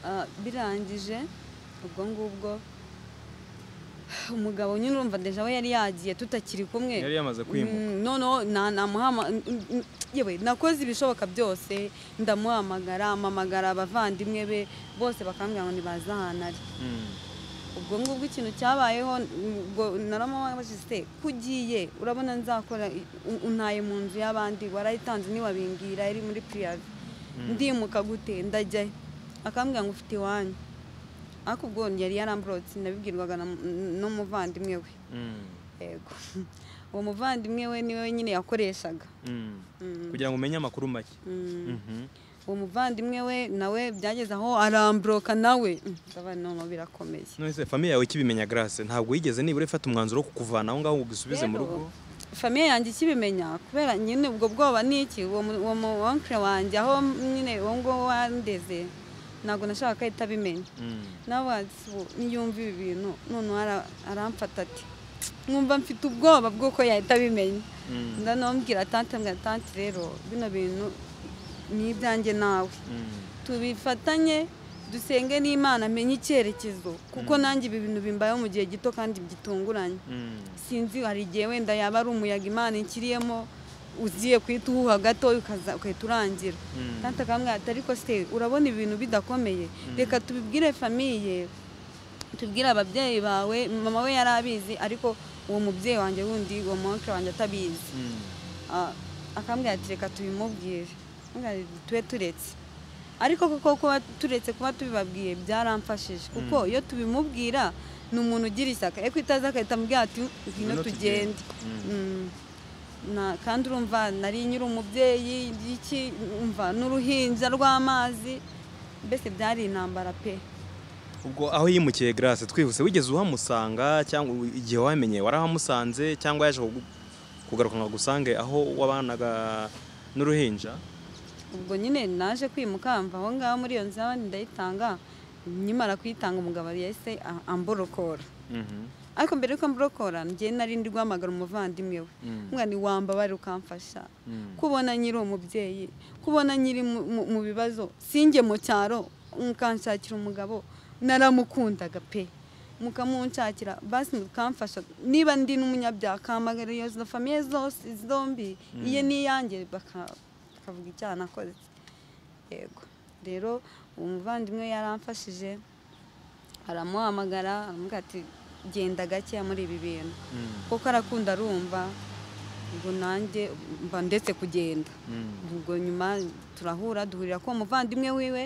Ah, birangije ubwo ngubwo umugabo nyine urumva deja we yari yagiye tutakiri kumwe Yari yamaze kwimuka. Mm, noneho na- namuhama mm, mm, yewe nakoze ibishoboka byose ndamuhamagara mpamagara abavandimwe be bose bakambwira ngo nibaze ahantu ari Mm. ubwo ngubwo ikintu cyabayeho ubwo naramubajije se kugiye urabona nzakora i- u- untaye mu nzu y'abandi warayitanze ntiwabingira yari muri piriyavi ndimuka gute ndajyayo akambwira ngo ufite iwanyu ariko ubwo yari yaramburotse nabibwirwaga na mu- n- n'umuvandimwe we Mm. yego uwo muvandimwe we niwe nyine yakoreshaga Mm. Mm. kugira ngo umenye amakuru make Mm. Mhm. uwo muvandimwe we nawe byageze aho aramburoka nawe Mm, ndabona noneho birakomeye none se famiye yawe ikibimenya grace ntabwo yigeze nibura ifata umwanzuro wo kukuvana aho ngaho ngo ugusubize mu Rero, rugo famiye yanjye ikibimenya kubera nyine ubwo bwoba ni iki uwo mu- uwo mu onkire wanjye aho nyine uwo nguwo wandeze ntabwo nashakaga ko ahita abimenya Mm. nawe ati, "Ubu niyumva ibi bintu noneho ara- aramfata ati mwumva mfite ubwoba bw'uko yahita abimenya Mm. ndanombwira tante mbwira tante rero bino bintu ni ibyanjye nawe Mm. tubifatanye dusenge n'imana amenye icyerekezo kuko nanjye ibi bintu bimbayeho mu gihe gito kandi gitunguranye Mm. sinzi hari igihe wenda yaba ari umuyaga imana inkiriyemo ugiye kuhita uhuha gato ukaza- ugahita urangira Mm. kandi akamwira ati ariko se urabona ibintu bidakomeye reka tubibwire famiye tubwire ababyeyi bawe mama we yari abizi ariko uwo mubyeyi wanjye wundi uwo mwonkere wanjye atabizi Mm. Ah, akambwira ati reka tubimubwire Ambwira ati, tube turetse ariko kuko kuba turetse kuba tubibabwiye byaramfashije kuko iyo tubimubwira ni umuntu ugira ishyaka ariko itazi agahita ambwira ati ngwino Ngwino tugende tugende." Mm. Na- kandi urumva nari nyiri umubyeyi iki umva n'uruhinja rw'amazi mbese byari intambara pe ubwo aho yimukiye grace twihuse wigeze uhamusanga cyangwa u- igihe wamenye warahamusanze cyangwa yaje kugu- kugaruka ngo agusange aho wabanaga n'uruhinja ubwo nyine naje kwimuka mva aho ngaho muri iyo nzu y'abandi ndayitanga nyimara kuyitanga umugabo yahise a- amborokora Mhm. ariko mbere yuko mburokora njye nari ndi guhamagara umuvandimwe we Mm. umwana wambabare ukamfasha Mm. kubona nyiri umubyeyi kubona nyiri mu- mu- mu bibazo sinjye mu cyaro mukanshakira umugabo naramukundaga pe mukamunshakira basi mukamfasha niba ndi n'umunyabyaha kamagara iyo zo famiye zose zombi iye n'iyanjye baka- bakavuga icyaha nakoze yego rero uwo muvandimwe yaramfashije aramuhamagara aramubwira ati genda gakeya muri ibi bintu Mm. kuko arakunda arumva ubwo nanjye mba ndetse kugenda Mm. ubwo nyuma turahura duhurira ko umuvandimwe wiwe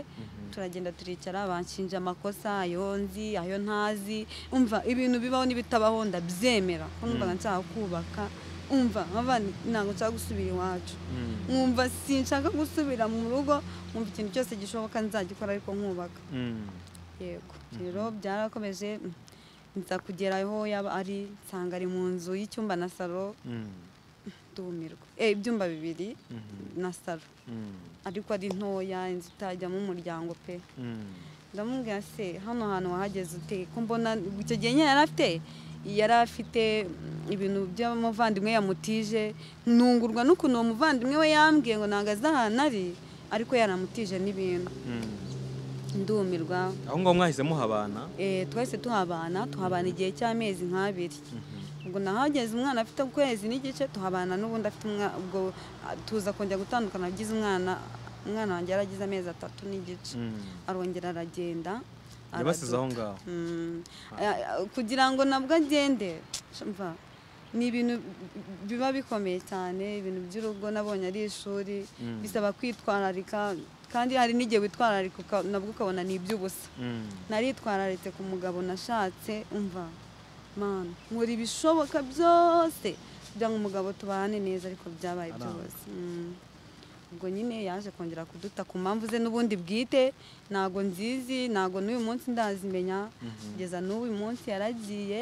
turagenda turicara banshinja amakosa ayo nzi ayo ntazi umva ibintu bibaho n'ibitabaho ndabyemera ko numvaga nshaka kubaka umva nkava ntabwo nshaka gusubira iwacu Mm. nkumva sinshaka gusubira mu rugo nkumva ikintu cyose gishoboka nzagikora ariko nkubaka Mm. yego rero byarakomeje mm, nza kugera aho yaba ari nsanga ari mu nzu y'icyumba na salo Mm. ndumirwa eh, ibyumba bibiri Mhm. na salo Mm. ariko ari ntoya inzu itajyamo umuryango pe Mm. ndamubwira se hano hantu wahageze ute ko mbona icyo gihe nyine yari afite yari afite mm, ibintu by'umuvandimwe yamutije ntungurwa n'ukuntu uwo muvandimwe we yambwiye ngo ntabwo azi ahantu ari ariko yaramutije n'ibintu Mm. ndumirwa aho ngaho mwahise muhabana Eh, twese tuhabana tuhabana igihe cy'amezi nk'abiri ubwo nahageze umwana afite ukwezi n'igice tuhabana n'ubundi afite umwa- ubwo ah, tuza kongera gutandukana agize umwana umwana wanjye yaragize amezi atatu n'igice arongera aragenda yabasize aho ngaho Mm. Aya- aya- kugira ngo nabwo agende shumva, ni ibintu biba bikomeye cyane ibintu by'urugo nabonye ari ishuri Mm. bisaba kwitwararika kandi hari n'igihe witwararika uka- nabwo ukabona ni iby'ubusa Mm. naritwararitse ku mugabo nashatse umva mana nkora ibishoboka byose kugira ngo umugabo tubane neza ariko byabaye byose Mm. ubwo nyine yaje kongera kuduta ku mpamvu ze n'ubundi bwite ntago nzizi ntago n'uyu munsi ndazimenya kugeza n'uyu munsi yaragiye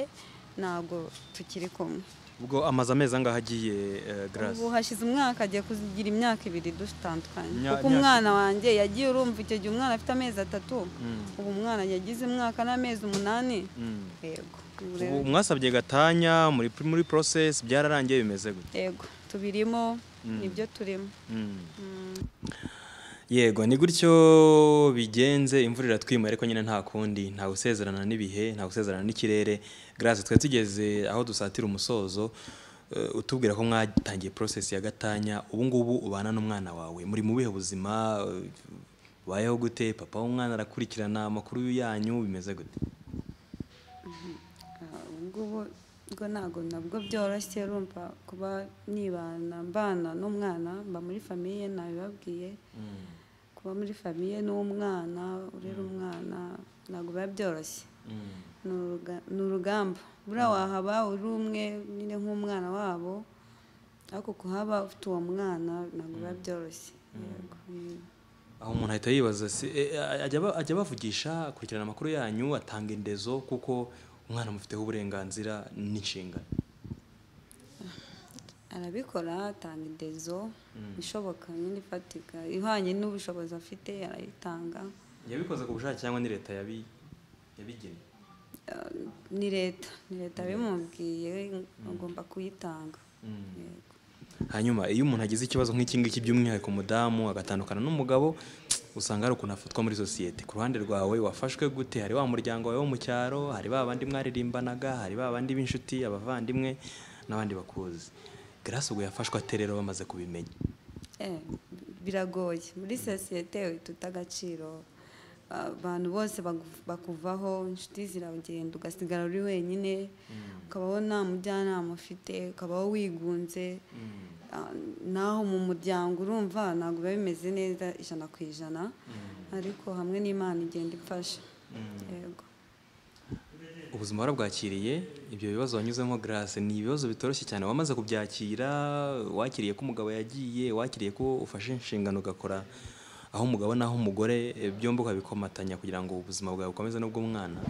ntago tukiri kumwe ubwo amaze amezi angahe agiye eh, Grace ubu hashize umwaka agiye kugira imyaka ibiri dutandukanye Imya- kuko imyaka umwana wanjye yagiye urumva icyo gihe umwana afite amezi atatu Mm. ubu umwana yagize umwaka n'amezi umunani Mm. yego ubu rero- ubu mwasabye gatanya muri muri process byararangiye bimeze gute yego tubirimo Mm. nibyo turimo Mm. Mm. yego ni gutyo bigenze imvura iratwima ariko nyine nta kundi nta gusezerana n'ibihe nta gusezerana n'ikirere Grace twe tugeze aho dusatira umusozo eh, utubwira ko mwatangiye process ya gatanya ubu ngubu ubana n'umwana wawe muri mu bihe buzima eh, ubayeho gute papa w'umwana arakurikirana amakuru yanyu bimeze gute Ah, ubu ngubu bwo ntabwo nabwo byoroshye urumva kuba nibana mbana n'umwana mba muri famiye nabibabwiye kuba muri famiye n'umwana urera umwana ntabwo biba byoroshye ni uruga- ni urugamba buriya wahaba uri umwe nyine nk'umwana wabo ariko kuhaba ufite uwo mwana ntabwo biba byoroshye yego Mm. aho umuntu ahita yibaza si eh, ajya aba- ajya abavugisha akurikirana amakuru yanyu atanga indezo kuko umwana amufiteho uburenganzira n'inshingano arabikora atanga indezo ishoboka nyine ifatika ihwanye n'ubushobozi afite arayitanga yabikoze ku bushake cyangwa ni leta yabi yabigenye Eh, ni leta ni leta bimubwiye agomba kuyitanga Yego. hanyuma iyo umuntu agize ikibazo nk'iki ngiki by'umwihariko umudamu agatandukana n'umugabo usanga hari ukuntu afatwa muri sosiyete ku ruhande rwawe wafashwe gute hari wa muryango wawe wo mu cyaro hari ba bandi mwaririmbanaga hari ba bandi b'inshuti abavandimwe n'abandi bakuzi Grace ubwo yafashwe ate rero bamaze kubimenya Eh, biragoye muri sosiyete tuta agaciro abantu bose bagu- bakuvaho inshuti ziragenda ugasigara uri wenyine ukabaho nta mujyanama ufite ukabaho wigunze Ah, naho mu muryango urumva ntabwo biba bimeze neza ijana ku ijana ariko hamwe n'imana igenda imfasha yego ubuzima warabwakiriye ibyo bibazo wanyuzemo Grace ni ibibazo bitoroshye cyane wamaze kubyakira wakiriye ko umugabo yagiye wakiriye ko ufashe inshingano ugakora aho umugabo n'aho umugore eh, byombi ukabikomatanya kugira ngo ubuzima bwawe bukomeze n'ubw'umwana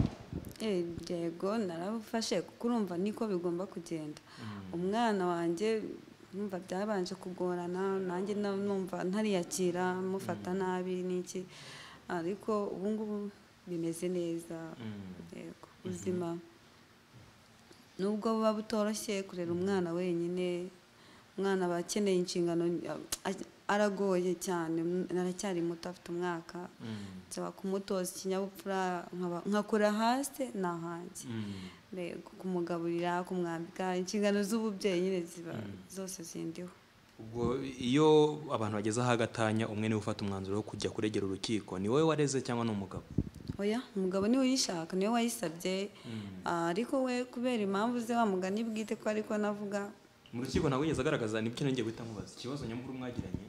Eh, yego narabufashe kuko urumva niko bigomba kugenda umwana wanjye numva byabanje kugorana nanjye na- numva ntariyakira mufata nabi n'iki ariko ubu ngubu bimeze neza yego ubuzima nubwo buba butoroshye kurera umwana wenyine umwana aba akeneye inshingano a- aragoye cyane naracyari muto afite umwaka nsaba kumutoza ikinyabupfura nkaba- nkakora hasi ni ahanjye Yego, kumugaburira kumwambika inshingano z'ububyeyi nyine ziba zose zindiho ubwo iyo abantu bageze aho agatanya umwe niwe ufata umwanzuro wo kujya kuregera urukiko ni wowe wareze cyangwa ni umugabo oya umugabo niwe uyishaka niwe wayisabye Ah, ariko we kubera impamvu ze wa mugani bwite ko ariko navuga mu rukiko ntabwo yigeze agaragaza nibyo nongeye guhita nkubaza ikibazo nyamukuru mwagiranye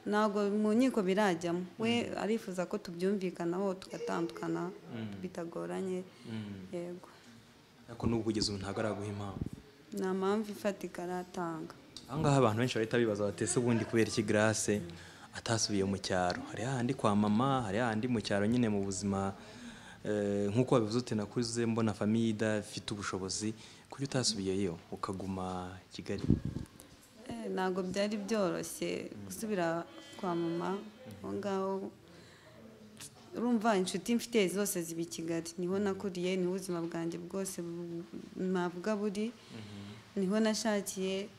ntabwo mu nkiko birajyamo we arifuza ko tubyumvikanaho tugatandukana bitagoranye yego ariko n'ubu kugeza ubu ntabwo araguha impamvu nta mpamvu ifatika aratanga aha ngaha abantu benshi bahita bibaza bati ese ubundi kubera iki Grace atasubiye mu cyaro hari hahandi kwa mama hari hahandi mu cyaro nyine mu buzima eh, nk'uko wabivuze uti nakuze mbona famiye idafite ubushobozi kuki utasubiyeyo ukaguma Kigali Eh, ntabwo byari byoroshye gusubira kwa mama aho ngaho urumva inshuti mfite zose ziba i kigali niho nakuriye niho ubuzima bwanjye bwose bu- navuga buri niho nashakiye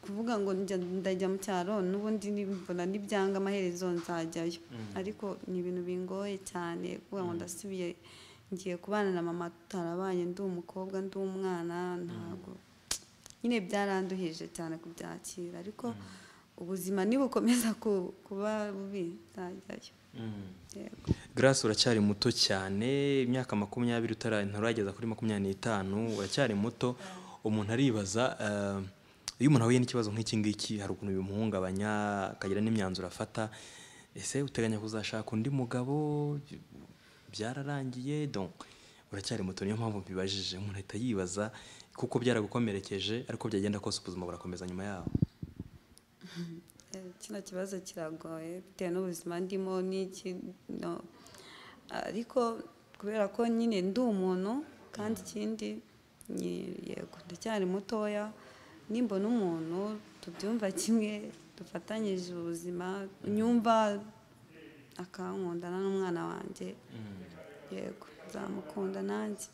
kuvuga ngo njya- ndajya mu cyaro n'ubundi ni- mbona n'ibyanga amaherezo nzajyayo ariko ni ibintu bingoye cyane kuvuga ngo ndasubiye ngiye kubana na mama tutarabanye ndi umukobwa ndi umwana ntabwo nyine byaranduhije cyane kubyakira ariko ubuzima nibukomeza ku- kuba bubi nzajyayo yego Grace uracyari muto cyane imyaka makumyabiri utara- nturageza kuri makumyabiri n'itanu uracyari muto umuntu aribaza eh, iyo umuntu ahuye n'ikibazo nk'iki ngiki hari ukuntu bimuhungabanya akagira n'imyanzuro afata ese uteganya kuzashaka undi mugabo byararangiye donc uracyari muto niyo mpamvu mbibajije umuntu ahita yibaza kuko byaragukomerekeje ariko byagenda kose ubuzima burakomeza nyuma yaho Eh, kino kibazo kiragoye bitewe n'ubuzima ndimo n'iki no ariko kubera ko nyine ndi umuntu kandi ikindi ni- yego ndacyari mutoya nimbona umuntu tubyumva kimwe dufatanyije ubuzima nyumva akankundana n'umwana wanjye yego nzamukunda nanjye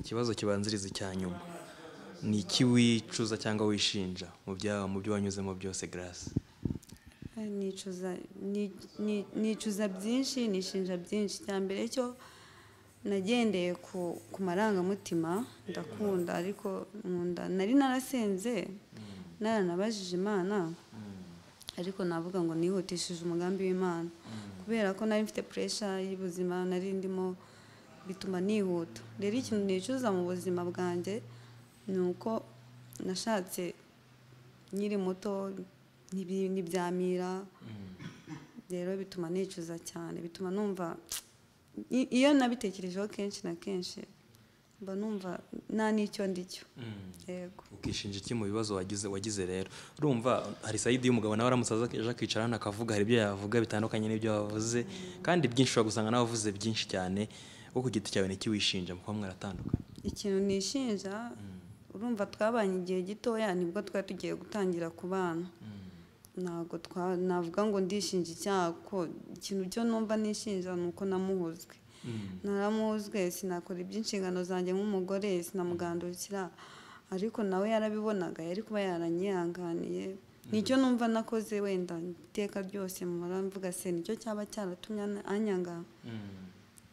ikibazo kibanziriza icya nyuma ni iki wicuza cyangwa wishinja mu bya- mu byo wanyuzemo byose garasi nicuza ni- ni- nicuza byinshi nishinja byinshi cya mbere cyo nagendeye ku ku marangamutima ndakunda ariko nkunda nari narasenze naranabajije imana ariko navuga ngo nihutishije umugambi w'imana kubera ko nari mfite puresha y'ubuzima nari ndimo bituma nihuta rero ikintu nicuza mu buzima bwanjye ni uko nashatse nkiri muto ntibi- ntibyamira rero bituma nicuza cyane bituma numva i- iyo nabitekerejeho kenshi na kenshi mba numva nta n'icyo ndi cyo yego ukishinja iki mu bibazo wagize wagize rero urumva hari sayidi y'umugabo nawe aramutse aza aje akicara hano akavuga hari ibyo yavuga bitandukanye n'ibyo wavuze kandi byinshi ushobora gusanga nawe wavuze byinshi cyane wo ku giti cyawe niki wishinja mukuba mwaratandukanye ikintu nishinja urumva twabanye igihe gitoya nibwo twari tugiye gutangira kubana ntabwo twa- navuga ngo ndishinja icyaha ko ikintu cyo numva nishinja ni uko namuhuzwe naramuhuzwe sinakora iby'inshingano zanjye nk'umugore sinamugandukira ariko nawe yarabibonaga yari kuba yaranyihanganiye nicyo numva nakoze wenda iteka ryose mpora mvuga se nicyo cyaba cyaratumye an- anyanga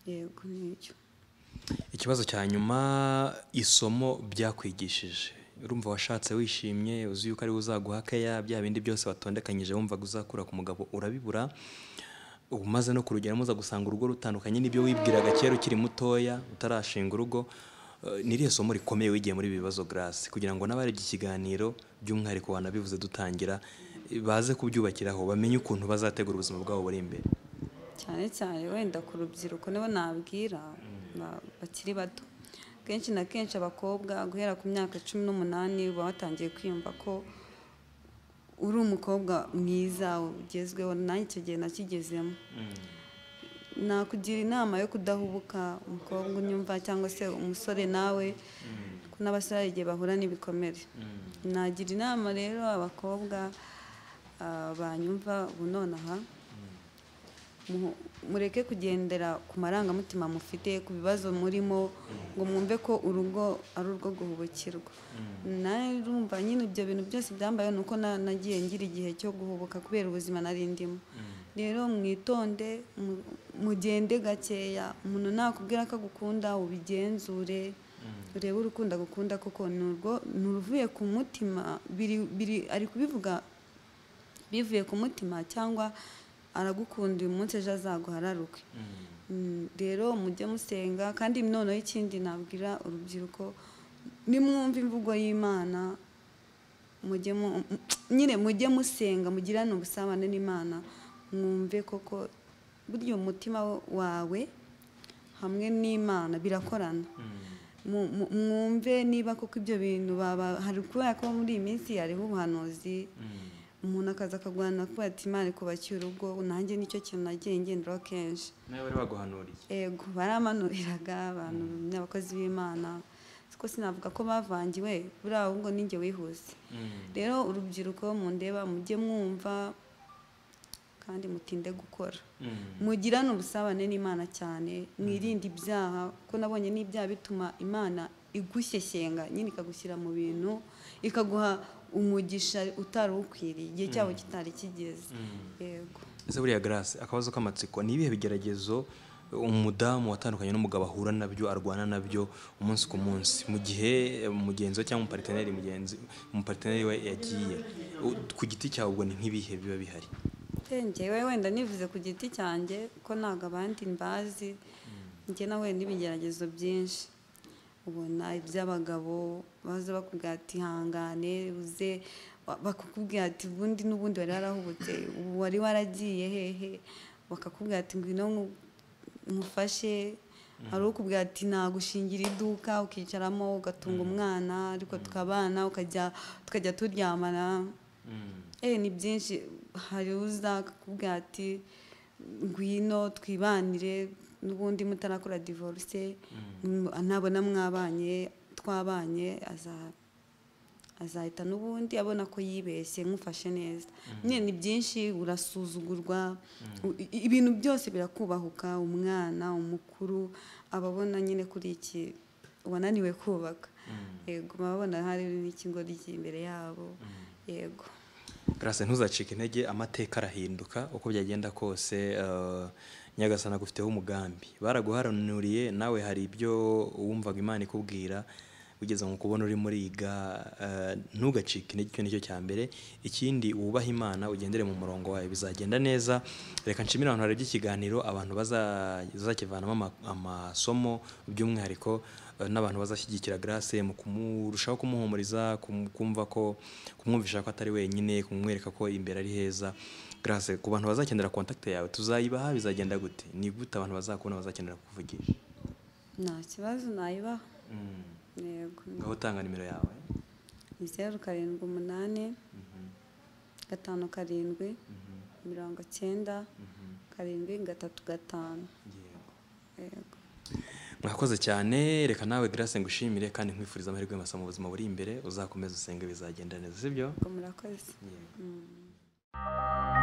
yego nicyo ikibazo cya nyuma isomo byakwigishije urumva washatse wishimye uzi yuko ariwe uzaguha keya bya bindi byose watondekanyije wumvaga uzakura ku mugabo urabibura ubu umaze no kurugeramo uza gusanga urugo rutandukanye n'ibyo wibwiraga kera ukiri mutoya utarashinga urugo Eh, ni iriya somo rikomeye wigiye muri ibi bibazo garasi kugira ngo n'abarebye ikiganiro by'umwihariko wanabivuze dutangira eh, baze kubyubakiraho bamenye ukuntu bazategura ubuzima bwabo buri imbere cyane cyane wenda ku rubyiruko nibo nabwira ba- bakiri bato kenshi na kenshi abakobwa guhera ku myaka cumi n'umunani baba batangiye kwiyumva ko uri umukobwa mwiza ugezweho nanjye icyo gihe nakigezemo nakugira inama yo kudahubuka umukobwa unyumva cyangwa se umusore nawe ko n'abasore hari igihe bahura n'ibikomere nagira inama rero abakobwa ah, banyumva ubu nonaha mu- mureke kugendera ku marangamutima mufite ku bibazo murimo ngo mwumve ko urugo ari urwo guhubukirwa narumva nyine ibyo bintu byose byambaye ni uko na- nagiye ngira igihe cyo guhubuka kubera ubuzima nari ndimo rero mwitonde mu- mugende gakeya umuntu nakubwira ko agukunda ubigenzure urebe urukundo agukunda kuko ni urwo ni uruvuye ku mutima biri- biri- ari kubivuga bivuye ku mutima cyangwa aragukunda uyu munsi ejo azaguhararuke Mm, rero mujye musenga kandi noneho ikindi nabwira urubyiruko nimwumva imvugo y'imana mujye mu m- nyine mujye musenga mugirane ubusabane n'imana mwumve koko burya umutima wawe hamwe n'imana birakorana Mu- mu- mwumve niba koko ibyo bintu baba hari kubera ko muri iyi minsi hariho ubuhanuzi umuntu akaza akaguhanura kuba ati imana ikubakiye urugo nanjye nicyo kintu nagiye ngenderaho kenshi nawe bari baguhanuriye ego baramanuriraga abantu n'abakozi b'imana ko sinavuga ko bavangiwe buriya ahubwo ninjye wihuse rero urubyiruko mundeba mujye mwumva kandi mutinde gukora mugirane ubusabane n'imana cyane mwirinde ibyaha kuko nabonye n'ibyaha bituma imana igushyeshyenga nyine ikagushyira mu bintu ikaguha umugisha utari ukwiriye igihe cyabo kitari kigeze yego ese buriya garasi akabazo k'amatsiko ni ibihe bigeragezo umudamu watandukanye n'umugabo ahura nabyo arwana nabyo umunsi ku munsi mu gihe mugenzi we cyangwa umupariteri mugenzi umupariteri we yagiye U- ku giti cyawe ubwo ni nk'ibihe biba bihari njyewe wenda nivuze ku giti cyanjye ko ntabwo abandi mbazi njye nawe n'ibigeragezo byinshi ubona iby'abagabo baza bakubwira ati hangane uze ba- bakakubwira ati ubundi n'ubundi wari warahubutse ubu wari waragiye hehe bakakubwira ati ngwino nku- nkufashe hari ukubwira ati nagushingira iduka ukicaramo ugatunga umwana ariko tukabana ukajya tukajya turyamana Eh, ni byinshi hari uza akakubwira ati ngwino twibanire n'ubundi mutarakora divorce mm, nabona mwabanye twabanye aza- azahita n'ubundi abona ko yibeshye nkufashe neza nyine ni byinshi urasuzugurwa u- i- ibintu byose birakubahuka umwana umukuru ababona nyine kuri iki wananiwe kubaka yego baba babona hari n'ikigo imbere yabo yego Grace ntuzacike intege amateka arahinduka uko byagenda kose eh, nyagasana agufiteho umugambi baraguharanuriye nawe hari ibyo wumvaga imana ikubwira ugeze mu kubona urimo uriga eh, ntugacike intege icyo nicyo cya mbere ikindi wubahe imana ugendere mu murongo wawe bizagenda neza reka nshimire abantu barebye ikiganiro abantu baza- bazakivanamo ama- amasomo by'umwihariko eh, n'abantu bazashyigikira Grace mu kumurushaho kumuhumuriza kum- kumva ko kumwumvisha ko atari wenyine kumwereka ko imbere ari heza Grace ku bantu bazakenera contact yawe tuzayibaha bizagenda gute ni gute abantu bazakubona bazakenera kuvugisha nta kibazo nayibaho yego ngaho utanga nimero yawe ni zeru karindwi umunani gatanu karindwi mirongo cyenda karindwi gatatu gatanu Yego. yego mwakoze cyane reka nawe Grace ngushimire kandi nkwifuriza amahirwe masa mu buzima buri imbere uzakomeza usenge bizagenda neza sibyo ubwo murakoze Yego.